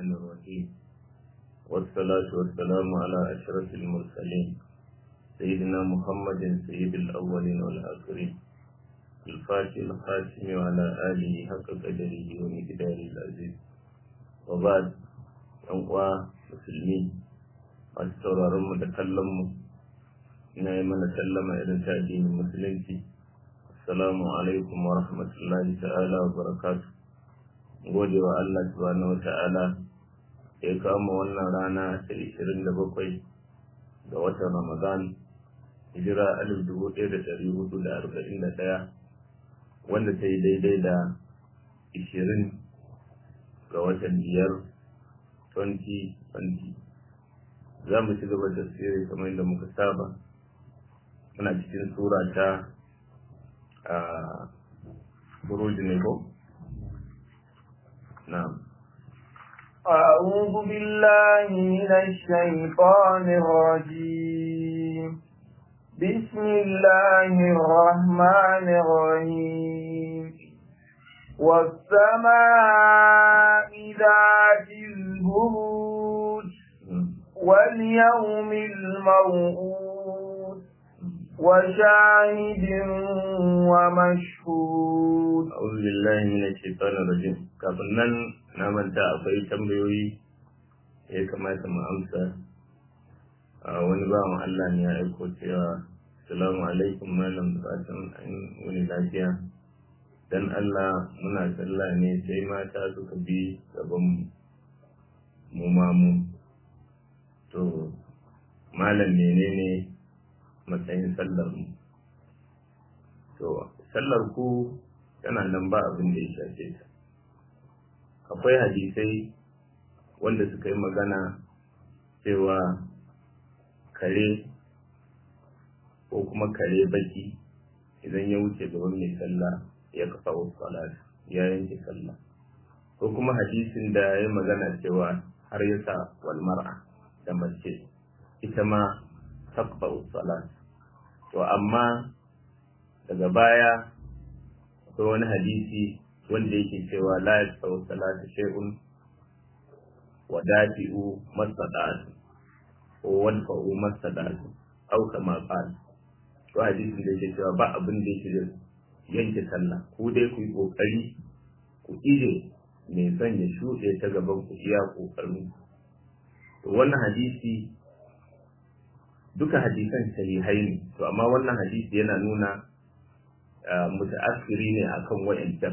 الرحمن الرحيم والصلاة والسلام على أشرف المرسلين سيدنا محمد سيد الأولين والآخرين الفاتح الخاتم وعلى آله حق قدره ومقداره العزيز وبعد أنقوى مسلمين أستغفر متكلم ina yi mana sallama irin ta addinin musulunci assalamu alaikum wa rahmatullahi ta'ala wa barakatu gode wa Allah subhanahu wa ta'ala ya kama wannan rana ta 27 ga watan ramadan hijira 1441 wanda ta yi daidai da 20 ga watan biyar 2020 za mu ci gaba da tsere kamar yadda muka saba muna cikin sura ta buruji ne ko? na'am أعوذ بالله من الشيطان الرجيم بسم الله الرحمن الرحيم والسماء ذات البروج واليوم الموعود وشاهد ومشهود أعوذ بالله من الشيطان الرجيم kafin nan na manta akwai tambayoyi ya kamata mu amsa a wani bawan Allah ne ya aiko cewa salamu alaikum malam fatan an wani lafiya dan Allah muna sallah ne sai mata suka bi gaban mu ma mu to malam menene matsayin sallar mu to sallar ku tana nan ba abin da ya shafe ta akwai hadisai wanda suka yi magana cewa kare ko kuma kare baki idan ya wuce gaban mai sallah ya kafa salat ya yanke sallah ko kuma hadisin da ya magana cewa har ya sa wal mar'a da mace ita ma takfa salat to amma daga baya akwai wani hadisi wanda yake cewa la yastawi salatu shay'un wa dafi'u masadatu ko wanfa'u masadatu au kama qala to hadisin da yake cewa ba abin da yake yanke sallah ku dai ku yi kokari ku ije mai son ya shuɗe ta gaban ku iya kokarin to wannan hadisi duka hadisan sahihai ne to amma wannan hadisi yana nuna mutaassiri ne akan wayancan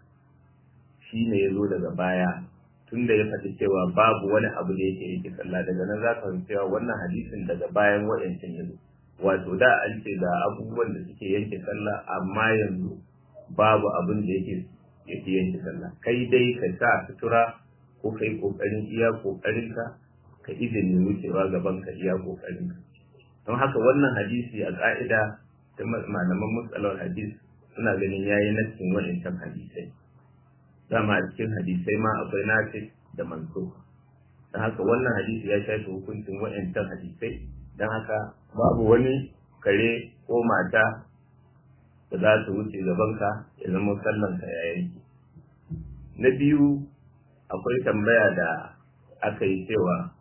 shi ne ya zo daga baya tunda ya faɗi cewa babu wani abu da yake yake sallah daga nan za ka cewa wannan hadisin daga bayan wayancan ya zo wato da an ce ga abubuwan da suke yanke sallah amma yanzu babu abin da yake yake yanke sallah kai dai ka sa sutura ko kai kokarin iya kokarinka ka izini wucewa gaban ka iya kokarinka don haka wannan hadisi a ƙa'ida ta malaman matsalar hadis suna ganin yayi nassin wa'incan hadisai dama a cikin hadisai ma akwai nafi da manso don haka wannan hadisi ya shafi hukuncin wa'incan hadisai don haka babu wani kare ko mata da za su wuce gabanka ya zama sallanka ya yanki na biyu akwai tambaya da aka yi cewa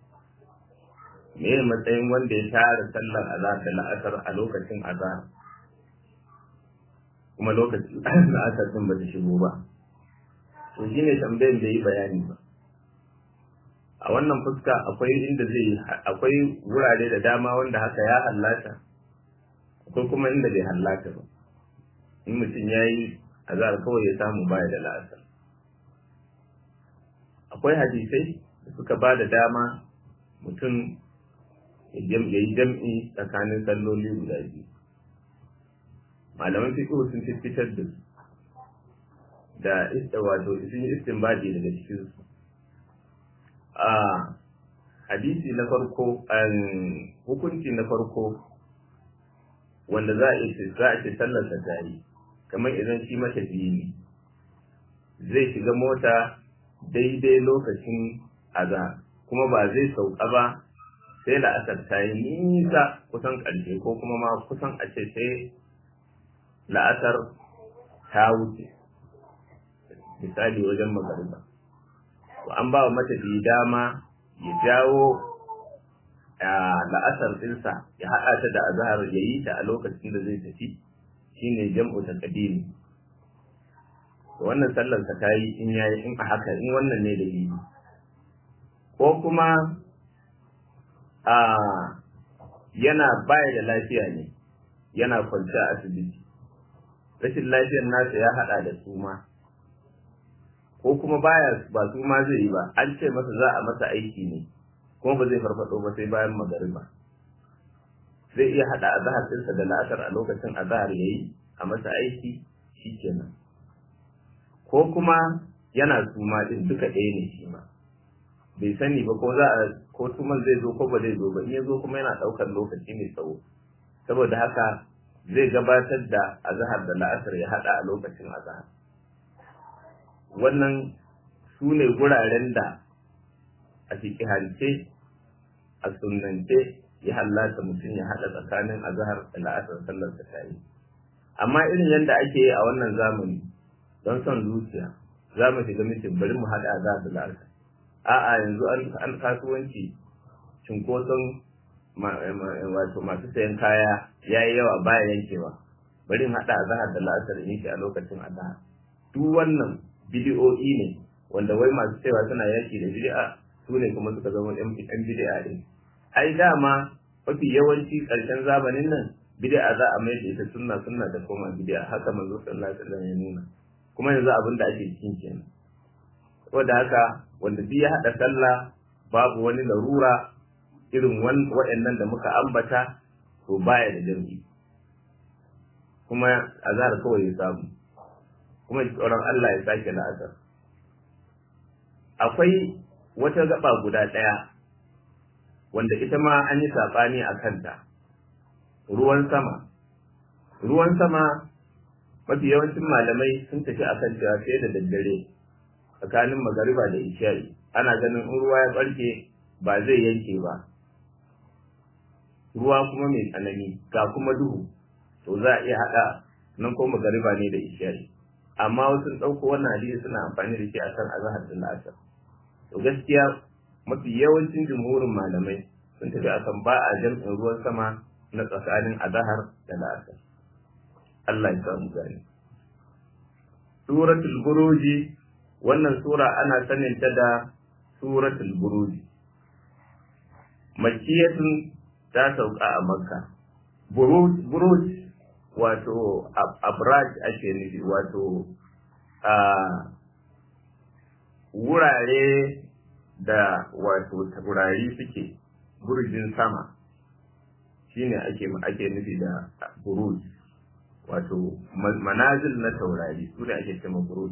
me matsayin wanda ya share sallar azhar da la'asar a lokacin azhar kuma lokacin la'asar din bata shigo ba to shine tambayin da yi bayani ba a wannan fuska akwai inda zai akwai wurare da dama wanda haka ya hallata akwai kuma inda bai hallata ba in mutum ya yi azhar kawai ya samu baya da la'asar akwai hadisai da suka ba da dama mutum ya yi jam'i tsakanin salloli guda biyu malaman fiqh sun fitar da su da ista wato sun yi istinbadi daga cikin su a hadisi na farko hukunci na farko wanda za a ce za a ce sallar ta tari kamar idan shi matafiyi ne zai shiga mota daidai lokacin aza kuma ba zai sauka ba sai la'asar ta yi nisa kusan ƙarshe ko kuma ma kusan a ce sai la'asar ta wuce misali wajen magariba an ba wa matafiyi dama ya jawo la'asar ɗinsa ya haɗa ta da azahar ya yi ta a lokacin da zai tafi shine jam'u ta kadimi wannan sallar ta ta yi in yayi in a haka in wannan ne da yi ko kuma a yana baya da lafiya ne yana kwance a asibiti rashin lafiyar nasa ya haɗa da suma ko kuma baya ba suma zai yi ba an ce masa za a masa aiki ne kuma ba zai farfado ba sai bayan magariba zai iya hada azahar ɗinsa da la'asar a lokacin azahar ya yi a masa aiki shi kenan ko kuma yana suma din duka ɗaya ne shi ma bai sani ba ko za a ko tuman zai zo ko ba zai zo ba in ya zo kuma yana ɗaukar lokaci mai tsawo saboda haka zai gabatar da azahar da la'asar ya hada a lokacin azahar wannan su ne guraren da a fikihance a sunnance ya hallata mutum ya haɗa tsakanin azahar da la'asar sallar ta tayi amma irin yadda ake yi a wannan zamani don son zuciya za mu shiga mutum bari mu haɗa azahar da la'asar a'a yanzu an kasuwanci cunkoson wato masu sayan kaya ya yi yawa baya yankewa bari mu haɗa azahar da la'asar in shi a lokacin azahar duk wannan bidiyo'i ne wanda wai masu cewa suna yaki da bid'a su ne kuma suka zama yan bid'a din ai dama mafi yawanci ƙarshen zamanin nan bid'a za a mai da ita sunna sunna da koma bid'a haka manzo sallallahu alaihi wasallam ya nuna kuma yanzu abin da ake cikin kenan saboda haka wanda duk ya hada sallah babu wani larura irin waɗannan da muka ambata to baya da jami'i kuma azhar kawai ya samu kuma tsoron Allah ya sake la'asar akwai wata gaba guda ɗaya wanda ita ma an yi saɓani a kanta ruwan sama ruwan sama mafi yawancin malamai sun tafi a kan cewa sai da daddare tsakanin magariba da isha'i ana ganin in ruwa ya ɓarke ba zai yanke ba ruwa kuma mai tsanani ga kuma duhu to za a iya haɗa nan ko magariba ne da isha'i amma wasu ɗauko wannan hadisi suna amfani da shi a kan azahar da la'asar to gaskiya mafi yawancin jumhurin malamai sun tafi akan ba a jam'in ruwan sama na tsakanin azahar da la'asar Allah ya samu gani suratul buruji wannan sura ana sanin ta da suratul buruji makiyatun ta sauka a makka buruj wato abraj ake nufi wato a wurare da wato taurari suke burjin sama shine ake ake nufi da buruj wato manazil na taurari su ne ake cewa buruj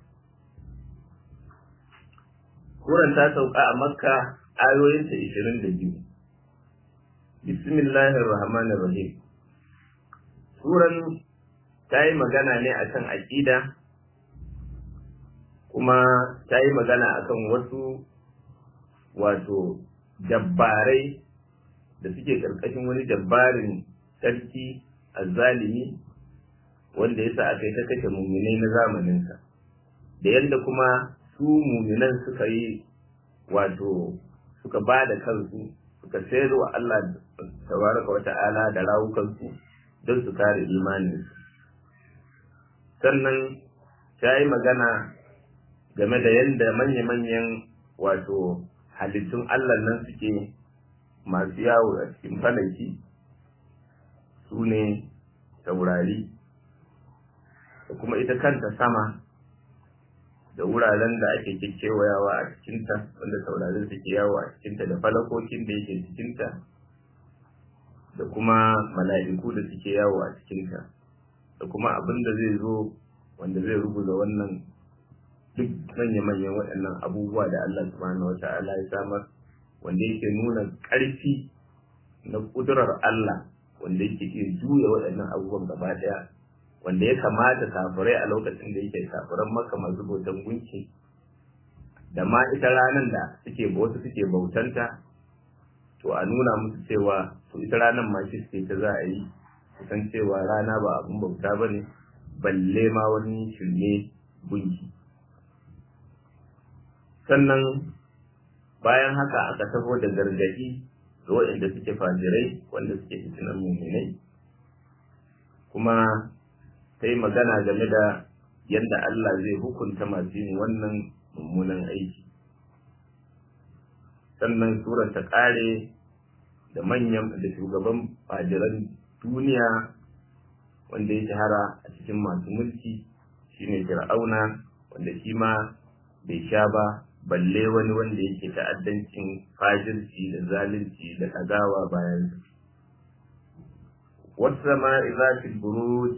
Kuran ta sauka a makka ayoyinta ishirin da biyu bismillahir rahmanir rahim suran ta yi magana ne akan aƙida kuma ta yi magana akan wasu wato dabbarai da suke ƙarƙashin wani dabbarin sarki azzalimi wanda yasa aka yi ta kashe muminai na zamaninsa da yadda kuma su muminan suka yi wato suka ba da kansu suka sayar wa Allah tabaraka wata'ala da rawukansu don su kare imaninsu sannan ta yi magana game da yadda manya-manyan wato halittun Allah nan suke masu yawo a cikin falaki su ne taurari da kuma ita kanta sama da wuraren da ake kekewayawa a cikinta wanda taurarin suke yawo a cikinta da falakokin da yake cikinta da kuma mala'iku da suke yawo a cikinta da kuma abin da zai zo wanda zai rubuta wannan duk manya-manyan waɗannan abubuwa da Allah subhanahu wa ta'ala ya samar wanda yake nuna ƙarfi na ƙudurar Allah wanda yake iya juya waɗannan abubuwan gaba ɗaya wanda ya kamata kafirai a lokacin da yake kafiran maka masu bautan gunki da ma ita ranar da suke wasu suke bautanta to a nuna musu cewa to ita ranar ma shi suke ta za a yi su san cewa rana ba abin bauta ba ne balle ma wani shirme gunki sannan bayan haka aka taho da gargaɗi ga waɗanda suke fajirai wanda suke fitinan muminai kuma ta yi magana game da yadda Allah zai hukunta masu yin wannan mummunan aiki sannan surar ta ƙare da manyan da shugaban fajiran duniya wanda ya shahara a cikin masu mulki shine fir'auna wanda shi ma bai sha ba balle wani wanda yake ta'addancin fajirci da zalunci da ɗagawa bayan wasu ma izatil buruj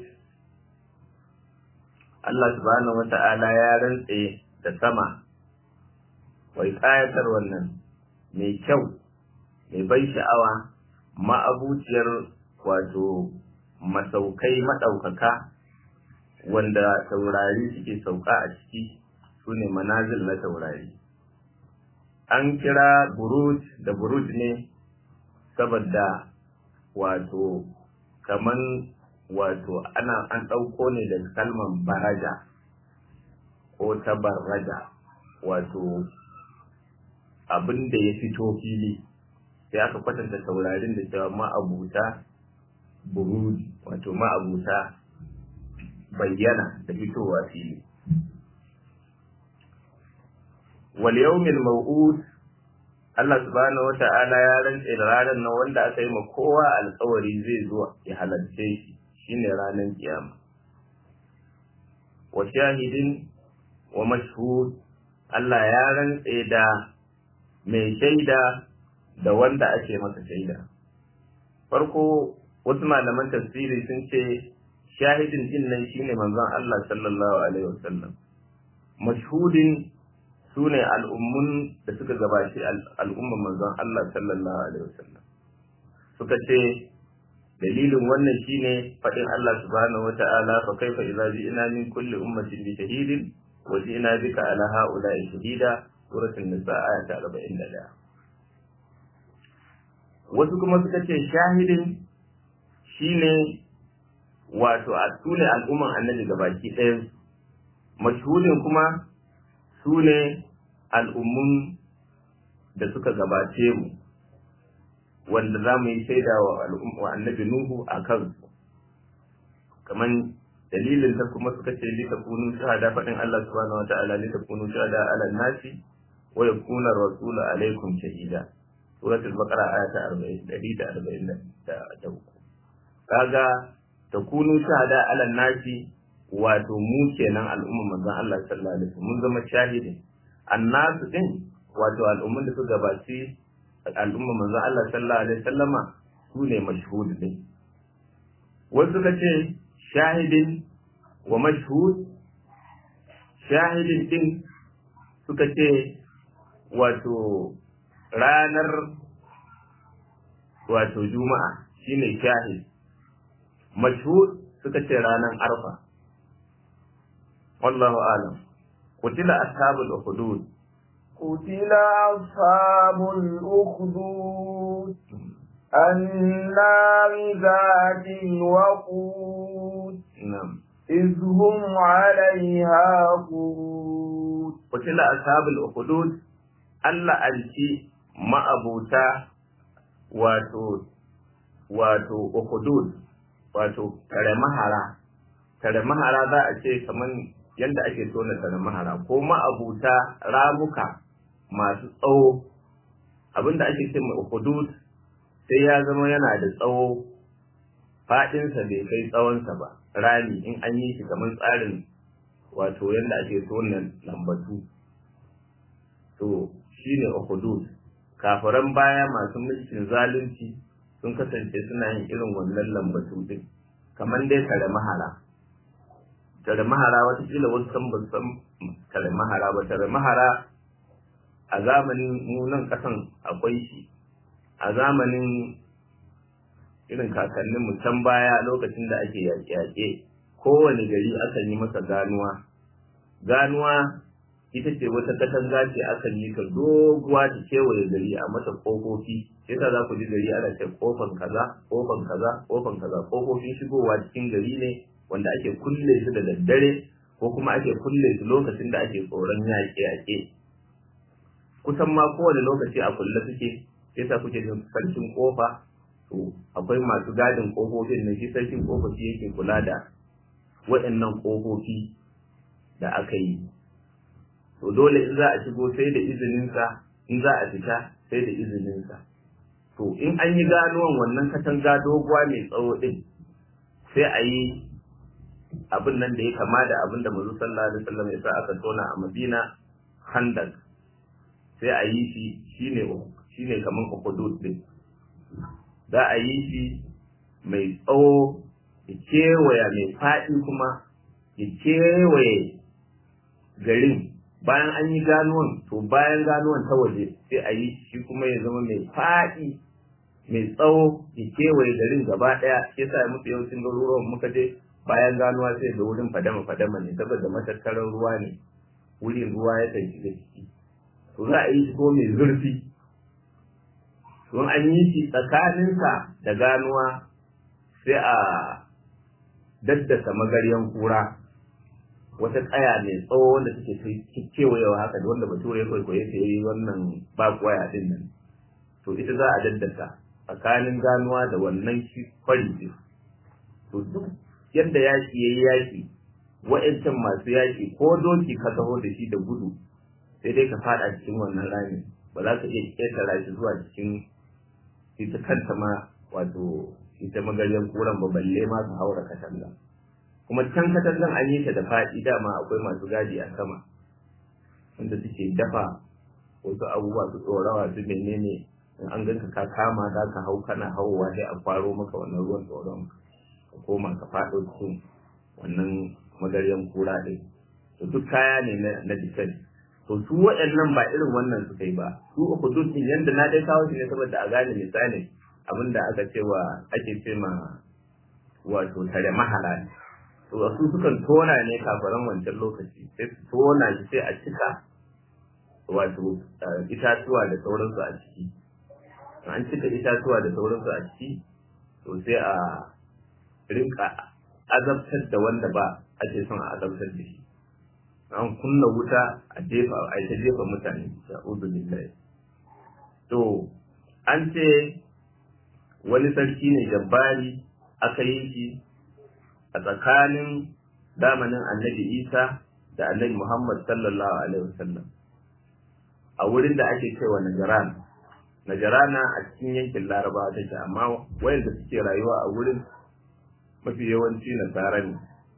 Allah subhanahu wata'ala ya rantse da sama wai ƙayatar wannan mai kyau mai bai sha'awa ma'abuciyar wato masaukai maɗaukaka wanda taurari suke sauka a ciki su ne manazil na taurari an kira buruj da buruj ne saboda wato kaman wato ana an ɗauko ne daga kalman baraja ko tabarraja wato abin da ya fito fili sai aka kwatanta taurarin da cewa ma'abuta buruj wato ma'abuta bayyana da fitowa fili wal yawmil maw'ud Allah subhanahu wata'ala ya rantse da ranar nan wanda aka yi ma kowa alkawari zai zo ya halarce shi shine ranar kiyama wa shahidin wa mashhud Allah ya rantse da mai shaida da wanda ake masa shaida farko wasu malaman tafsiri sun ce shahidin din nan shine manzon Allah sallallahu alaihi wasallam mashhudin su ne al'ummun da suka gabashi al'umman manzon Allah sallallahu alaihi wasallam suka ce dalilin wannan shine faɗin Allah subhanahu wata'ala fa kaifa idza ji'na min kulli ummatin bi shahidin wa ji'na bika ala ha'ula'i shahida suratul nisa aya ta 41 wasu kuma suka ce shahidin shine wato a sune al'umman annabi gabaki ɗayan mashhudin kuma su ne al'ummun da suka gabace mu wanda za mu yi shaida wa annabi Nuhu a kansu kamar dalilin ta kuma suka ce lita kunu shahada faɗin Allah subhanahu wa ta'ala lita kunu shahada ala nasi wa yakuna rasulu alaikum shahida suratul baqara aya ta 143 kaga takunu shahada ala nasi wato mu kenan al'umman manzon Allah sallallahu alaihi wasallam mun zama shahidi annasu din wato al'umman da su gabaci al'umman manzon Allah sallallahu alaihi wasallama su ne mashhud din wasu ka ce shahidin wa mashhud shahidin din suka ce wato ranar wato juma'a shine shahid mashhud suka ce ranar arfa والله أعلم قتل أصحاب الأخدود قتل أصحاب الأخدود النار ذات الوقود نعم إذ هم عليها قود قتل أصحاب الأخدود Allah alki ma'abuta wato wato ukudud wato tare mahara tare mahara za a ce kaman yadda ake tona tare mahara ko ma'abuta ramuka masu tsawo abinda ake ce mai ukudud sai ya zama yana da tsawo faɗinsa bai kai tsawonsa ba rami in an yi shi kamar tsarin wato yadda ake tona lambatu to shine ukudud kafiran baya masu mulkin zalunci sun kasance suna yin irin wannan lambatu din kamar dai tare mahara tare mahara watakila wasu san ba san tare mahara ba tare mahara a zamanin munan kasan akwai shi a zamanin irin kakannin can baya lokacin da ake yaƙe-yaƙe kowane gari akan yi masa ganuwa ganuwa ita ce wata katanga ce akan yi ta doguwa ta kewaye gari a mata ƙofofi sai za ku ji gari ana ce ƙofan kaza ƙofan kaza ƙofan kaza ƙofofin shigowa cikin gari ne wanda ake kulle su da daddare ko kuma ake kulle su lokacin da ake tsoron yaƙe-yaƙe kusan ma kowane lokaci a kulle suke sai sa kuke jin sarkin kofa to akwai masu gadin kofofin nan shi sarkin kofa shi yake kula da waɗannan kofofi da aka yi to dole in za a shigo sai da izininsa in za a fita sai da izininsa to in an yi ganuwan wannan katanga doguwa mai tsawo din sai a yi abin nan da ya kama da abin da mazu sallallahu alaihi wasallam ya sa aka tona a madina handak sai a yi shi shine shine kaman ukudud din za a yi shi mai tsawo ya kewaya mai faɗi kuma ya kewaye garin bayan an yi ganuwan to bayan ganuwan ta waje sai a yi shi kuma ya zama mai faɗi mai tsawo ya kewaye garin gaba ɗaya ya sa musu yawancin garuruwan muka je bayan ganuwa sai da wurin fadama fadama ne saboda matattarar ruwa ne wurin ruwa ya kan shiga ciki to za a yi shi ko mai zurfi don an yi shi tsakaninsa da ganuwa sai a daddasa magaryan kura wata tsaya mai tsawo wanda take kewayewa haka da wanda bature ya kwaikwaye ta yi wannan bakwaya din nan to ita za a daddasa tsakanin ganuwa da wannan shi kwari din to duk yadda yaki yayi yaki wa'ancan masu yaki ko doki ka taho da shi da gudu sai dai ka fada cikin wannan rami ba za ka iya ketara shi zuwa cikin ita kanta ma wato ita magaryan kuran ba balle ma su haura katanga kuma can katangan an yi ta da faɗi dama akwai masu gadi a sama wanda suke dafa wasu abubuwa su tsorawa su menene in an ganka ka kama za ka hau kana hauwa sai a kwaro maka wannan ruwan tsoron ka koma ka faɗo cikin wannan magaryan kura ɗin to duk kaya ne na defense to su waɗannan ba irin wannan suka yi ba su uku duk yanda na dai kawo shi ne saboda a gane misalin abinda aka ce wa ake ce ma wato tare mahala to su sukan tona ne kafaran wancan lokaci sai su tona shi sai a cika wato itatuwa da sauransu a ciki an cika itatuwa da sauransu a ciki to sai a rinka azabtar da wanda ba ake son a azabtar da shi an kunna wuta a jefa a ta jefa mutane sha'udu billahi to an ce wani sarki ne jabbari aka yi shi a tsakanin zamanin annabi isa da annabi muhammad sallallahu alaihi wasallam a wurin da ake cewa najaran najarana a cikin yankin larabawa take amma wayanda suke rayuwa a wurin mafi yawanci nasara ne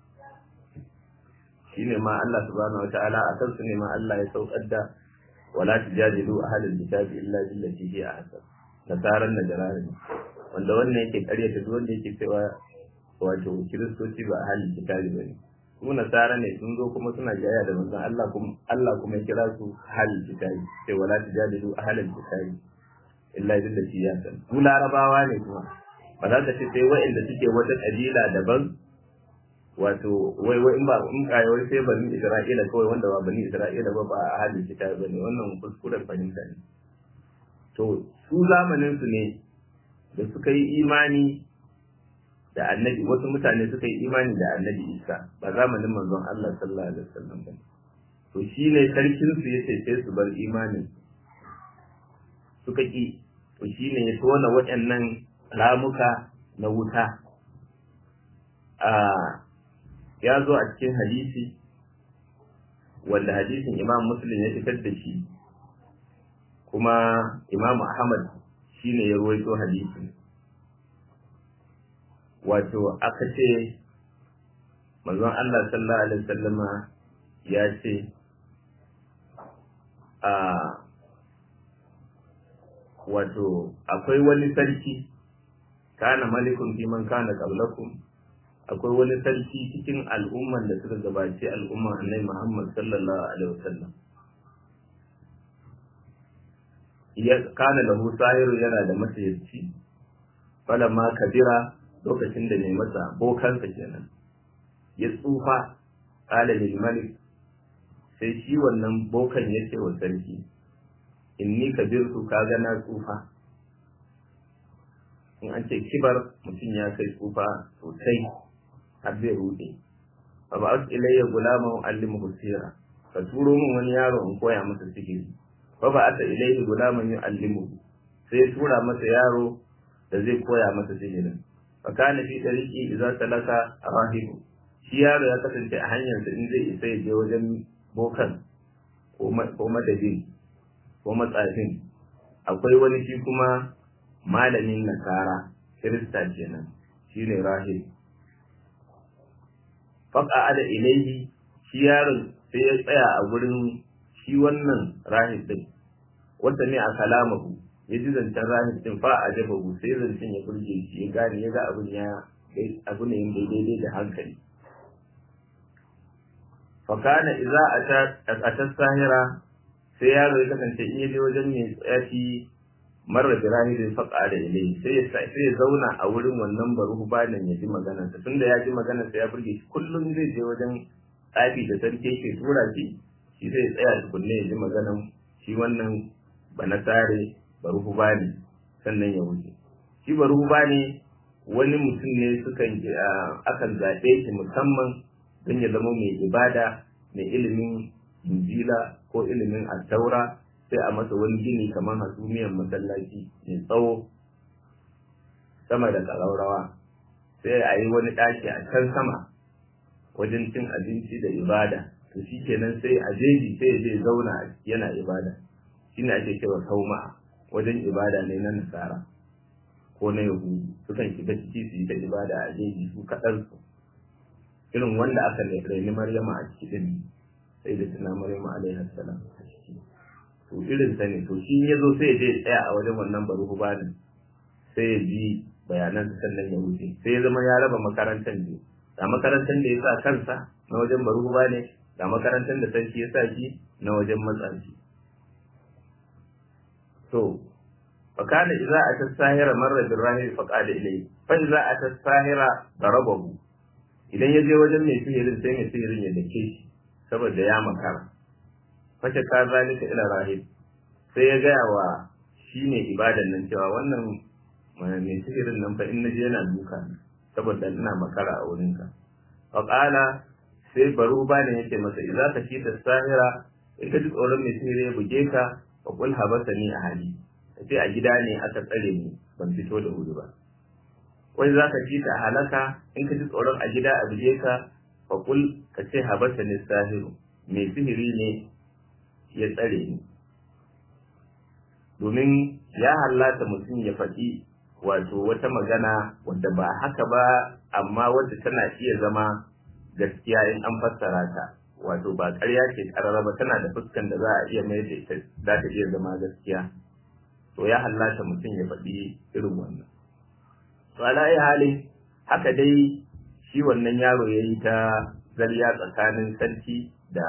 shine ma Allah subhanahu wataala a kansu ne ma Allah ya saukar da wala tujadilu ahlal kitabi illa billati hiya ahsan nasaran najarana ne wanda wannan yake karyata duk wanda yake cewa wato kiristoci ba ahlul kitabi bane su nasara ne sun zo kuma suna jaya da manzon Allah kuma Allah kuma ya kira su ahlul kitabi sai wala tujadilu ahlal kitabi illa billati hiya ahsan su larabawa ne kuma ba za ka ce sai wa'inda suke wata kabila daban wato wai wai in ba in kai wai sai bani Isra'ila kawai wanda ba bani Isra'ila ba ba a halin kitabi bane wannan kuskuren fahimta ne to su zamanin su ne da suka yi imani da annabi wasu mutane suka yi imani da annabi Isa ba zamanin manzon Allah sallallahu alaihi wasallam ba to shine sarkin su yace sai su bar imanin suka ki to shine ya tona waɗannan ramuka na wuta a ya zo a cikin hadisi wanda hadisin imam muslim ya fitar da shi kuma imam ahmad shine ya ruwaito hadisin wato aka ce manzon Allah sallallahu alaihi wasallama ya ce a wato akwai wani sarki kana malikun fi man kana qablakum akwai wani sarki cikin al'umman da suka gabaci al'umman annabi Muhammad sallallahu alaihi wasallam ya kana lahu sahiru yana da masayarci ma kabira lokacin da mai masa bokansa kenan ya tsufa qala lil malik sai shi wannan bokan yake wa sarki inni kabirtu kaga na tsufa in an ce kibar mutum ya kai tsufa sosai har zai rude fa ba su ilayya gulama allimu sira ka turo min wani yaro in koya masa sihiri fa ba ata ilaihi gulaman yu'allimu sai ya tura masa yaro da zai koya masa sihirin fa kana fi tariqi idza salaka rahibu shi yaro ya kasance a hanyar da in zai isa ya je wajen bokan ko madadin ko matsafin akwai wani shi kuma malamin nasara kirista kenan shine rahib faqa ada ilaihi shi yaron sai ya tsaya a gurin shi wannan rahib din wanda ne a kalamahu ya ji zancen rahib din fa a jabahu sai zancen ya burge shi ya gane ya ga abin ya abu ne daidai da hankali fakana iza a ta sahira sai yaro ya kasance in yaje wajen mai tsayafi marar birahidin faƙa da ilai sai ya zauna a wurin wannan baruhu bayan ya ji maganarsa tunda ya ji maganarsa ya burge shi kullum zai je wajen tsafi da sarki ke tura shi shi zai tsaya tukunne ya ji maganar shi wannan banasare baruhu bani sannan ya wuce shi baruhu bani wani mutum ne sukan akan zaɓe shi musamman don ya zama mai ibada mai ilimin injila ko ilimin attaura sai a masa wani gini kamar hasumiyar masallaci mai tsawo sama da ƙaraurawa sai a yi wani ɗaki a can sama wajen cin abinci da ibada to shi kenan sai a jeji sai ya je zauna yana ibada shine ake cewa sauma wajen ibada ne na nasara ko na yahudu sukan shiga ciki su yi ta ibada a jeji su kaɗan su irin wanda aka raini Maryama a cikin sai da tuna Maryama alaihi salam a ciki to irin sa ne to shi ya zo sai ya je tsaya a wajen wannan baruhu banin sai ya ji bayanan sannan ya wuce sai ya zama ya raba makarantar ne ga makarantar da ya sa kansa na wajen baruhu bane ga makarantar da sarki ya sa shi na wajen matsanci to fakana idza ata sahira marra birrahim faqala ilayhi fa idza ata sahira darabahu idan ya je wajen mai sihirin sai mai sihirin ya dake shi saboda ya makara fashe ka zalika ila rahib sai ya gaya wa shi ne ibadan nan cewa wannan mai sihirin nan fa in naje yana duka saboda ina makara a wurinka fa qala sai baro ba ne yake masa idza ka shi sahira in ka ji tsoron mai sihiri ya buge ka fa qul habasani a hali sai a gida ne aka tsare ni ban fito da wuri ba wai za ka ji ta halaka in ka ji tsoron a gida a buje ka fa kul ka ce habasa ne sahiru mai sihiri ne ya tsare ni domin ya hallata mutum ya faɗi wato wata magana wadda ba haka ba amma wadda tana iya zama gaskiya in an fassara ta wato ba ƙarya ce ƙarara ba tana da fuskan da za a iya mai da ita za ta iya zama gaskiya to ya hallata mutum ya faɗi irin wannan to ala halin haka dai shi wannan yaro ya yi ta zarya tsakanin sarki da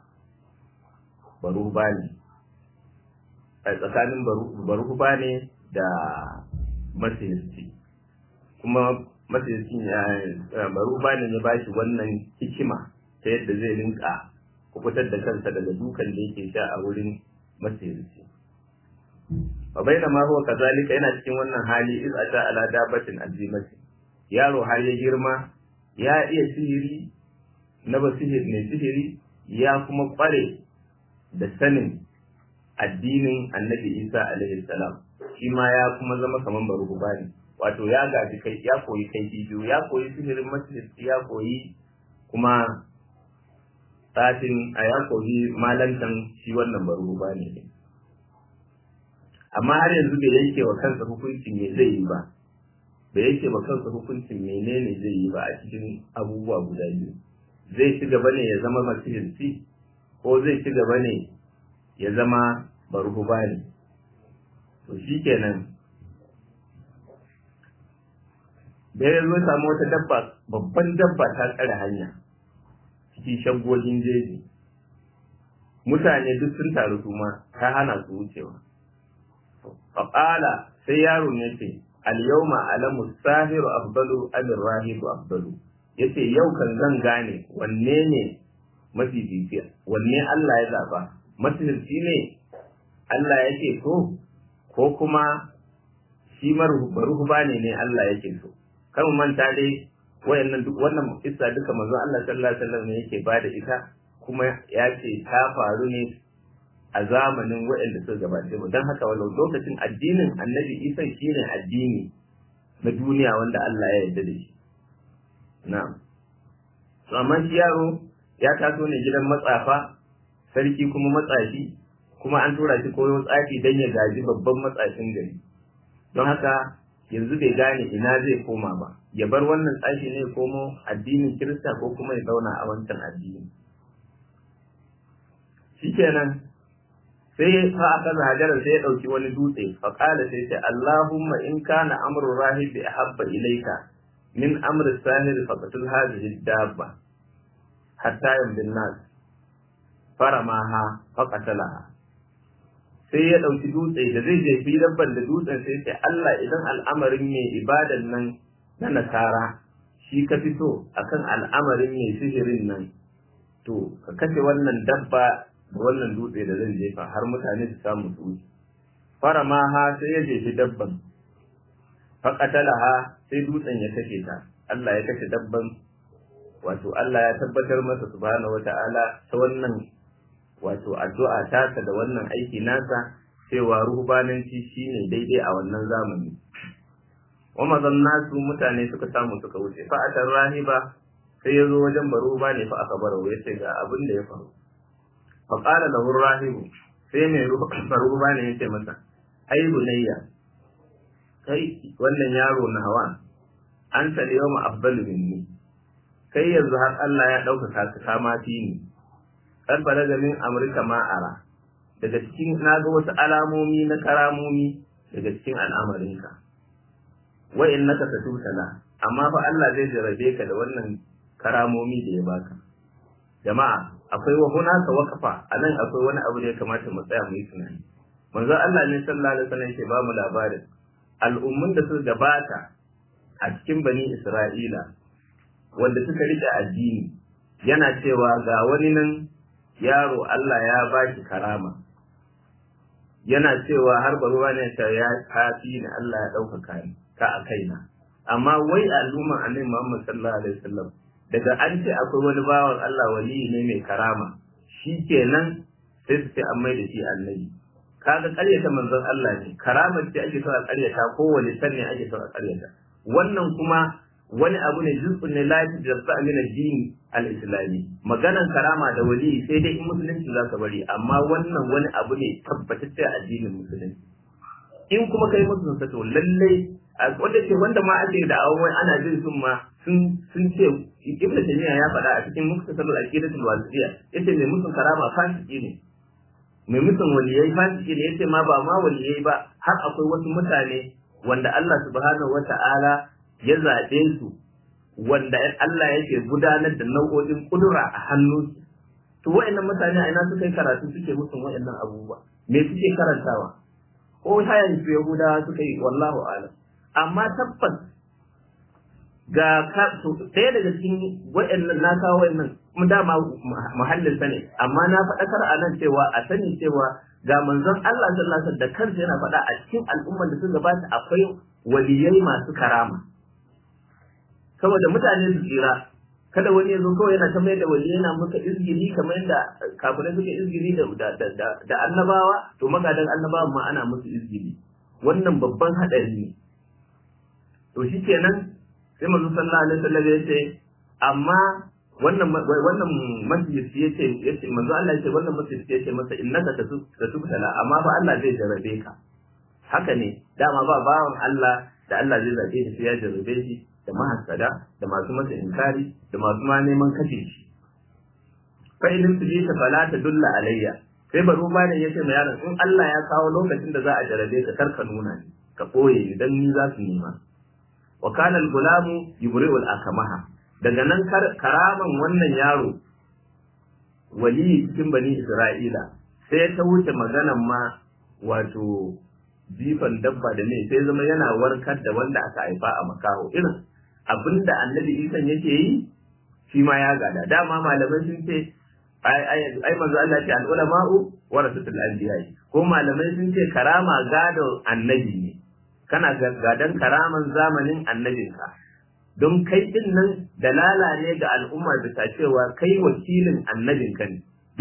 barubani a tsakanin barubani da masirci kuma masircin ya barubani ya ba shi wannan hikima ta yadda zai rinka kubutar da kansa daga dukan da yake sha a wurin masirci wa baina ma huwa kazalika yana cikin wannan hali iz ata ala dabatin azimati yaro har ya girma ya iya sihiri na ba sihiri ne sihiri ya kuma kware da sanin addinin annabi isa alaihi salam shi ma ya kuma zama kaman baruhu bani wato ya gaji kai ya koyi kai biyu ya koyi sihirin masjid ya koyi kuma tsatin a ya koyi malantan shi wannan baruhu bani ne amma har yanzu bai yanke wa kansa hukuncin me zai yi ba bai yanke wa kansa hukuncin menene zai yi ba a cikin abubuwa guda biyu zai ci gaba ne ya zama masihirci ko zai ci gaba ne ya zama barhubani to shi kenan da ya zo samu wata dabba babban dabba ta tsare hanya cikin shagogin jeji mutane duk sun taru su ma ta hana su wucewa faƙala sai yaron ya ce al-yawma alamu sahiru afdalu amir rahibu afdalu yace yau kan zan gane wanne ne mafi fifiya wanne Allah ya zaba masihirci ne Allah yake so ko kuma shi maruhuba ne ne Allah yake so kan manta dai wayannan duk wannan kissa duka manzo Allah sallallahu alaihi wasallam ne yake bada ita kuma ya ce ta faru ne a zamanin waɗanda suka gabace mu don haka walau lokacin addinin annabi isa shine addini na duniya wanda Allah ya yarda da shi na'am to amma shi yaro ya taso ne gidan matsafa sarki kuma matsafi kuma an tura shi koyo tsafi don ya gaji babban matsafin gari don haka yanzu bai gane ina zai koma ba ya bar wannan tsafi ne komo addinin kirista ko kuma ya zauna a wancan addini shikenan sai fa aka hajarar sai ya dauki wani dutse fa qala sai ce Allahumma in kana amru rahibi ahabba ilayka min amri sahir faqatul hadhihi dabba hatta yamdin nas faramaha faqatalaha sai ya ɗauki dutse da zai jefi dabban da dutsen sai ce Allah idan al'amarin mai ibadan nan na nasara shi ka fito akan al'amarin mai sihirin nan to ka kashe wannan dabba da wannan dutse da zan jefa har mutane su samu su wuce fara ma ha sai ya jefi dabban faƙatalaha sai dutsen ya kashe ta Allah ya kashe dabban wato Allah ya tabbatar masa subhanahu wata'ala ta wannan wato addu'a tasa da wannan aiki nasa cewa ruhbananci shine daidai a wannan zamani wa mazan nasu mutane suka samu suka wuce fa atar rahiba sai ya zo wajen baruba ne fa aka barawo ya ce ga abin da ya faru fa qala lahu rahibu sai mai baruba ne ya ce masa ai bunayya kai wannan yaro na hawa an ta yawma afdalu minni kai yanzu har Allah ya ɗaukaka ka kama ni kan balaga min amurka ma'ara daga cikin na ga wasu alamomi na karamomi daga cikin al'amarinka wa in naka satutala amma fa Allah zai jarabe ka da wannan karamomi da ya baka jama'a akwai wa hunaka waqafa anan akwai wani abu da ya kamata mu tsaya mu yi tunani manzo Allah ne sallallahu alaihi wasallam ke ba mu labarin al'ummun da suka gabata a cikin bani Isra'ila wanda suka rike addini yana cewa ga wani nan yaro Allah ya ba shi karama yana cewa har baruwa ne ta ya kafi ni Allah ya ɗaukaka ni ka a kaina amma wai al'umman annabi Muhammad sallallahu alaihi wasallam daga an ce akwai wani bawan Allah wali ne mai karama shikenan sai su ce an mai da shi annabi kaga ƙaryata manzon Allah ne karamar ce ake so a ƙaryata ko wani sanne ake so a ƙaryata wannan kuma wani abu ne juz'un ne la yajza min ad-din al-islami maganan karama da wali sai dai in musulunci za ka bari amma wannan wani abu ne tabbatacce addinin musulunci in kuma kai musu sa to lalle wanda ce wanda ma ake da awon wai ana jin sun ma sun sun ce ibnu taymiya ya faɗa a cikin muktasarul aqidatul wasiliya yace mai musun karama fasiki ne mai musun waliyai fasiki ne yace ma ba ma waliyai ba har akwai wasu mutane wanda Allah subhanahu wata'ala ya zaɓe su wanda Allah yake gudanar da nau'o'in kudura a hannunsu to wa'annan mutane a ina suka yi karatu suke musun wa'annan abubuwa me suke karantawa ko hayan su yahudawa suka yi wallahu alam amma tabbas ga ka to ɗaya daga cikin wa'annan na kawo wa'annan mu dama muhallin sa ne amma na faɗakar a nan cewa a sani cewa ga manzon Allah sallallahu alaihi wasallam da kansa yana faɗa a cikin al'umman da suka gabata akwai waliyai masu karama saboda mutane su tsira kada wani ya zo kawai yana ta mai da wali yana muka izgiri kamar yadda kafirai suka izgiri da da annabawa to magadan annabawa ma ana musu izgiri wannan babban hadari ne to shikenan sai manzo sallallahu alaihi wasallam ya ce amma wannan wannan masjid ya ce ya ce manzo Allah ya ce wannan masjid ya ce masa innaka tatubtala amma fa Allah zai jarabe ka haka ne dama ba bawan Allah da Allah zai zabe shi sai ya jarabe shi da mahassada da masu masa inkari da masu ma neman kashe shi fa idan su ta fala ta dulla alayya sai baro ba ne yace ma yaron in Allah ya kawo lokacin da za a jarabe ka karka nuna ni ka koye ni dan ni za su nema wa kana al-gulamu yubri'u al-akamaha daga nan karaman wannan yaro wali cikin bani Isra'ila sai ta wuce maganan ma wato jifan dabba da ne sai zama yana warkar da wanda aka haifa a makaho irin abinda annabi isan yake yi shi ma ya gada dama malamai sun ce ai manzo Allah ce al ulama'u warasatul anbiya ko malamai sun ce karama gado annabi ne kana gadan karaman zamanin annabinka don kai din nan dalala ne ga al'umma bisa cewa kai wakilin annabinka ne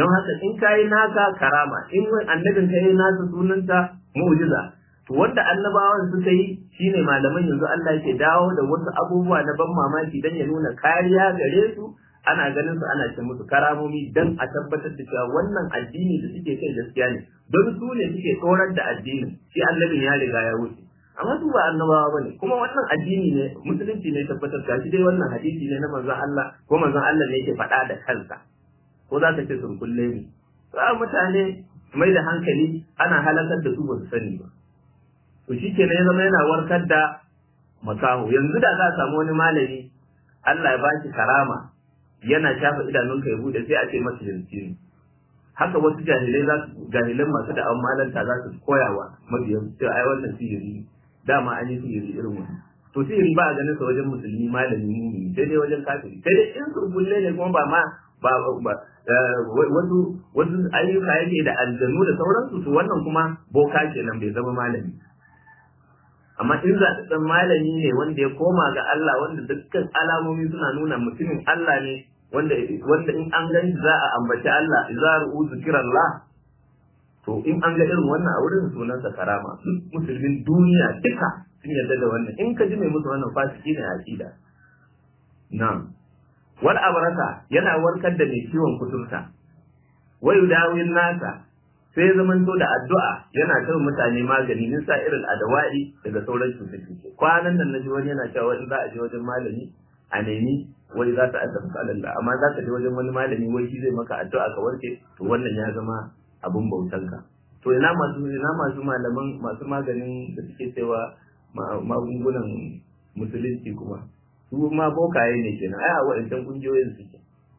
don haka in kayi naka karama in annabin ka yi nasa sunanta mu'jiza to wanda annabawan suka yi shine malaman yanzu Allah yake dawo da wasu abubuwa na ban mamaki dan ya nuna kariya gare su ana ganin su ana ce musu karamomi dan a tabbatar da cewa wannan addini da suke kai gaskiya ne don su ne suke tsorar da addinin shi annabin ya riga ya wuce amma su ba annabawa bane kuma wannan addini ne musulunci ne tabbatar gashi dai wannan hadisi ne na manzon Allah ko manzon Allah ne yake faɗa da kansa ko za ka ce sun kulle ne za mutane mai da hankali ana halakar da su ba su sani ba to shi kenan ya zama yana warkar da makaho yanzu da za a samu wani malami Allah ya ba shi karama yana shafa idanunka ya bude sai a ce masa jinsi ne haka wasu jahilai za su jahilan masu da malanta za su koyawa mabiyan cewa ai wannan sihiri dama an yi sihiri irin wannan to sihiri ba a ganin sa wajen musulmi malami mumini sai dai wajen kafiri sai dai in surbulle ne kuma ba ma ba ba wasu wasu ayyuka yake da aljanu da sauransu to wannan kuma boka kenan bai zama malami amma in za ta san malami ne wanda ya koma ga Allah wanda dukkan alamomi suna nuna mutumin Allah ne wanda wanda in an gani za a ambaci Allah idza ru'u zikrallah to in an ga irin wannan a wurin sunansa karama musulmin duniya duka sun yarda da wannan in ka ji mai musu wannan fasiki ne aqida na'am wal abrasa yana warkar da mai ciwon kuturta wa yudawin nasa sai ya zamanto da addu'a yana kai mutane magani min sa irin adawai daga sauran cututtuke kwanan nan naji wani yana cewa in za a je wajen malami a nemi wai za ta addafa Allah amma za ka je wajen wani malami wai shi zai maka addu'a ka warke to wannan ya zama abun bautanka to ina masu ina masu malaman masu maganin da suke cewa magungunan musulunci kuma su ma bokaye ne kenan ai a waɗancan kungiyoyin suke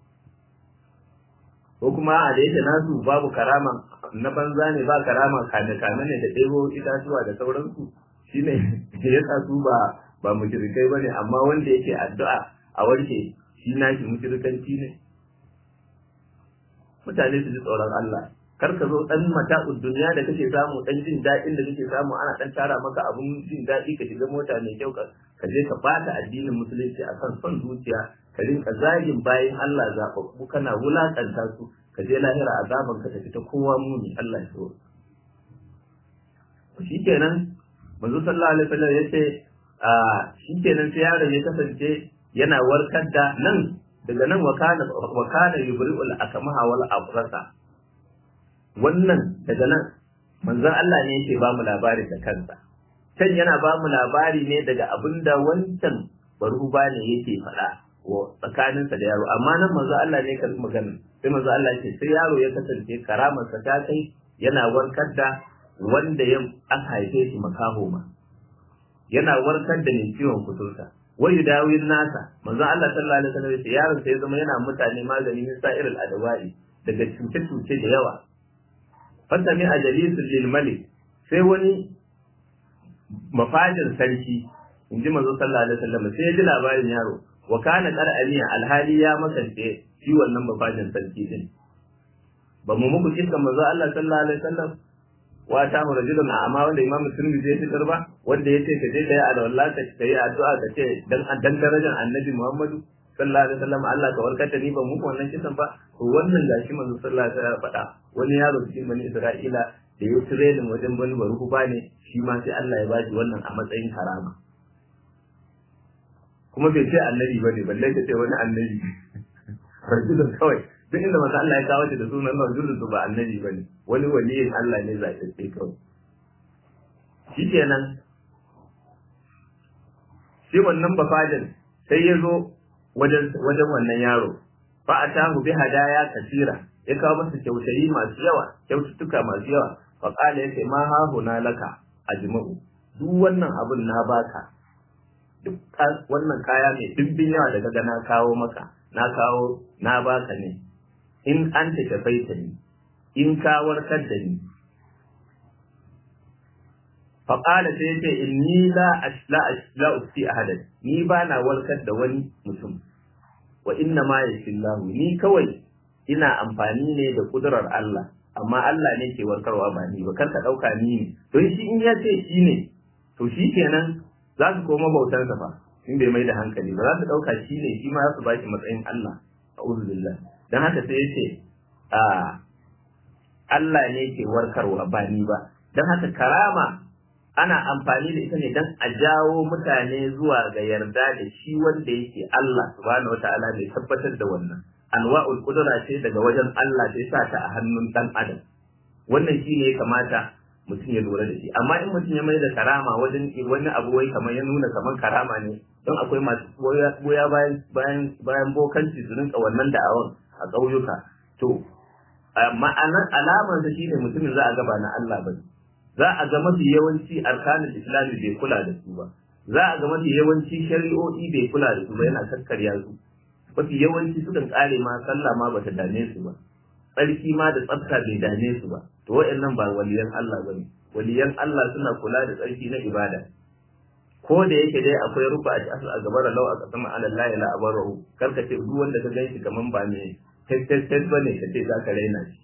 ko kuma a da yake nasu babu karama na banza ne ba karama kame kame ne da ɗebo itatuwa da sauransu shine ya sa su ba ba mushrikai bane amma wanda yake addu'a a warke shi nashi mushrikanci ne mutane su ji tsoron Allah kar ka zo dan mata'ud duniya da kake samu dan jin daɗin da kake samu ana dan tara maka abun jin daɗi ka shiga mota mai kyau ka ka je ka bata addinin musulunci akan son zuciya ka rinka zagin bayan Allah zaɓaɓɓu kana wulaƙanta su ka je lahira azaban ka tafi ta kowa muni Allah ya so shikenan manzo sallallahu alaihi wasallam yace a shikenan sai yaron ya kasance yana warkar da nan daga nan wakana wakana yubri'ul akmaha wal abrasa wannan daga nan manzon Allah ne yake ba mu labari da kansa can yana ba mu labari ne daga abinda wancan baruba ne yake faɗa wa tsakaninsa da yaro amma nan manzo Allah ne ka magana sai manzo Allah ce sai yaro ya kasance karamarsa ta kai yana warkar da wanda ya aka haife shi makaho ma yana warkar da mai ciwon kuturta wai dawin nasa manzo Allah sallallahu alaihi wasallam ya yaron sai zama yana mutane magani min sa'iril adawai daga cuce-cuce da yawa fasami a jalisul lil malik sai wani mafajin sarki in ji manzo sallallahu alaihi wasallam sai ya ji labarin yaro wa kana qara'aniya alhali ya makance shi wannan mafajin sarki din ba mu muku kisan manzo Allah sallallahu alaihi wasallam wa ta mu rajulun amma wanda imamu tirmidhi ya fitar ba wanda ya ce ka je ka yi alwala ka yi addu'a ka ce dan dan darajar annabi Muhammadu sallallahu alaihi wasallam Allah ka warkata ni ban muku wannan kisan ba to wannan gashi manzo sallallahu alaihi wasallam faɗa wani yaro cikin bani Isra'ila da ya tirenin wajen bani baruku ba ne shi ma sai Allah ya bashi wannan a matsayin karama kuma bai ce annabi ba ne balle ka ce wani annabi rajulun kawai duk inda manzo Allah ya kawo shi da sunan rajulun ba annabi ba ne wani waliyin Allah ne zaɓaɓɓe kawai shikenan shi wannan bafadin sai ya zo wajen wajen wannan yaro fa atahu bi hadaya kasira ya kawo masa kyautayi masu yawa kyaututtuka masu yawa fa qala yace ma ha huna laka ajma'u duk wannan abun na baka duk wannan kaya mai dimbin yawa da kaga na kawo maka na kawo na baka ne in an ta tafaita ni in ka warkar da ni fa qala sai yace inni la ashla ashla usti ahadan ni ba na warkar da wani mutum wa inna ma yashillahu ni kawai ina amfani ne da kudurar Allah amma Allah ne ke warkarwa ba ni ba kar ka dauka ni ne don shi in ya ce shi ne to shi kenan za su koma bautar sa fa in bai mai da hankali ba za su dauka shi ne shi ma za su bashi matsayin Allah a'udhu billah dan haka sai yace a Allah ne ke warkarwa ba ni ba don haka karama ana amfani da ita ne don a jawo mutane zuwa ga yarda da shi wanda yake Allah subhanahu wataala bai tabbatar da wannan anwa'ul qudra ce daga wajen Allah da ya sa ta a hannun dan adam wannan shi ne ya kamata mutum ya lura da shi amma in mutum ya mai da karama wajen wani abu wai kamar ya nuna kamar karama ne don akwai masu goya bayan bayan bayan bokanci su rinka wannan da'awar a ƙauyuka to ma'anar alamar da shine mutumin za a gaba na Allah ba za a ga mafi yawanci arkanin islami bai kula da su ba za a ga mafi yawanci shari'o'i bai kula da su ba yana kakkarya su mafi yawanci sukan kare ma sallah ma bata dame su ba tsarki ma da tsafta bai dame su ba to wa'annan ba waliyan Allah bane waliyan Allah suna kula da tsarki na ibada ko da yake dai akwai rufa a asu a gabar lau a kasama ala la ila abarahu karka ce duk wanda ka ganshi kaman ba ne tattattat bane ka ce za ka raina shi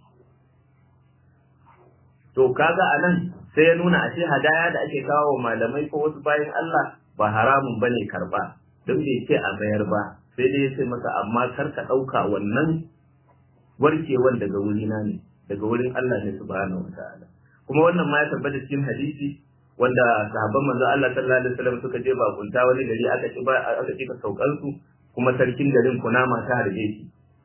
to kaga anan sai ya nuna ashe hadaya da ake kawo wa malamai ko wasu bayan Allah ba haramun bane karba don bai ce a mayar ba sai dai ya ce masa amma kar ka ɗauka wannan warkewan daga wurina ne daga wurin Allah ne subhanahu wa ta'ala kuma wannan ma ya tabbata cikin hadisi wanda sahabban manzo Allah sallallahu alaihi wasallam suka je bakunta wani gari aka ci ba aka ci saukan su kuma sarkin garin kunama ta harbe shi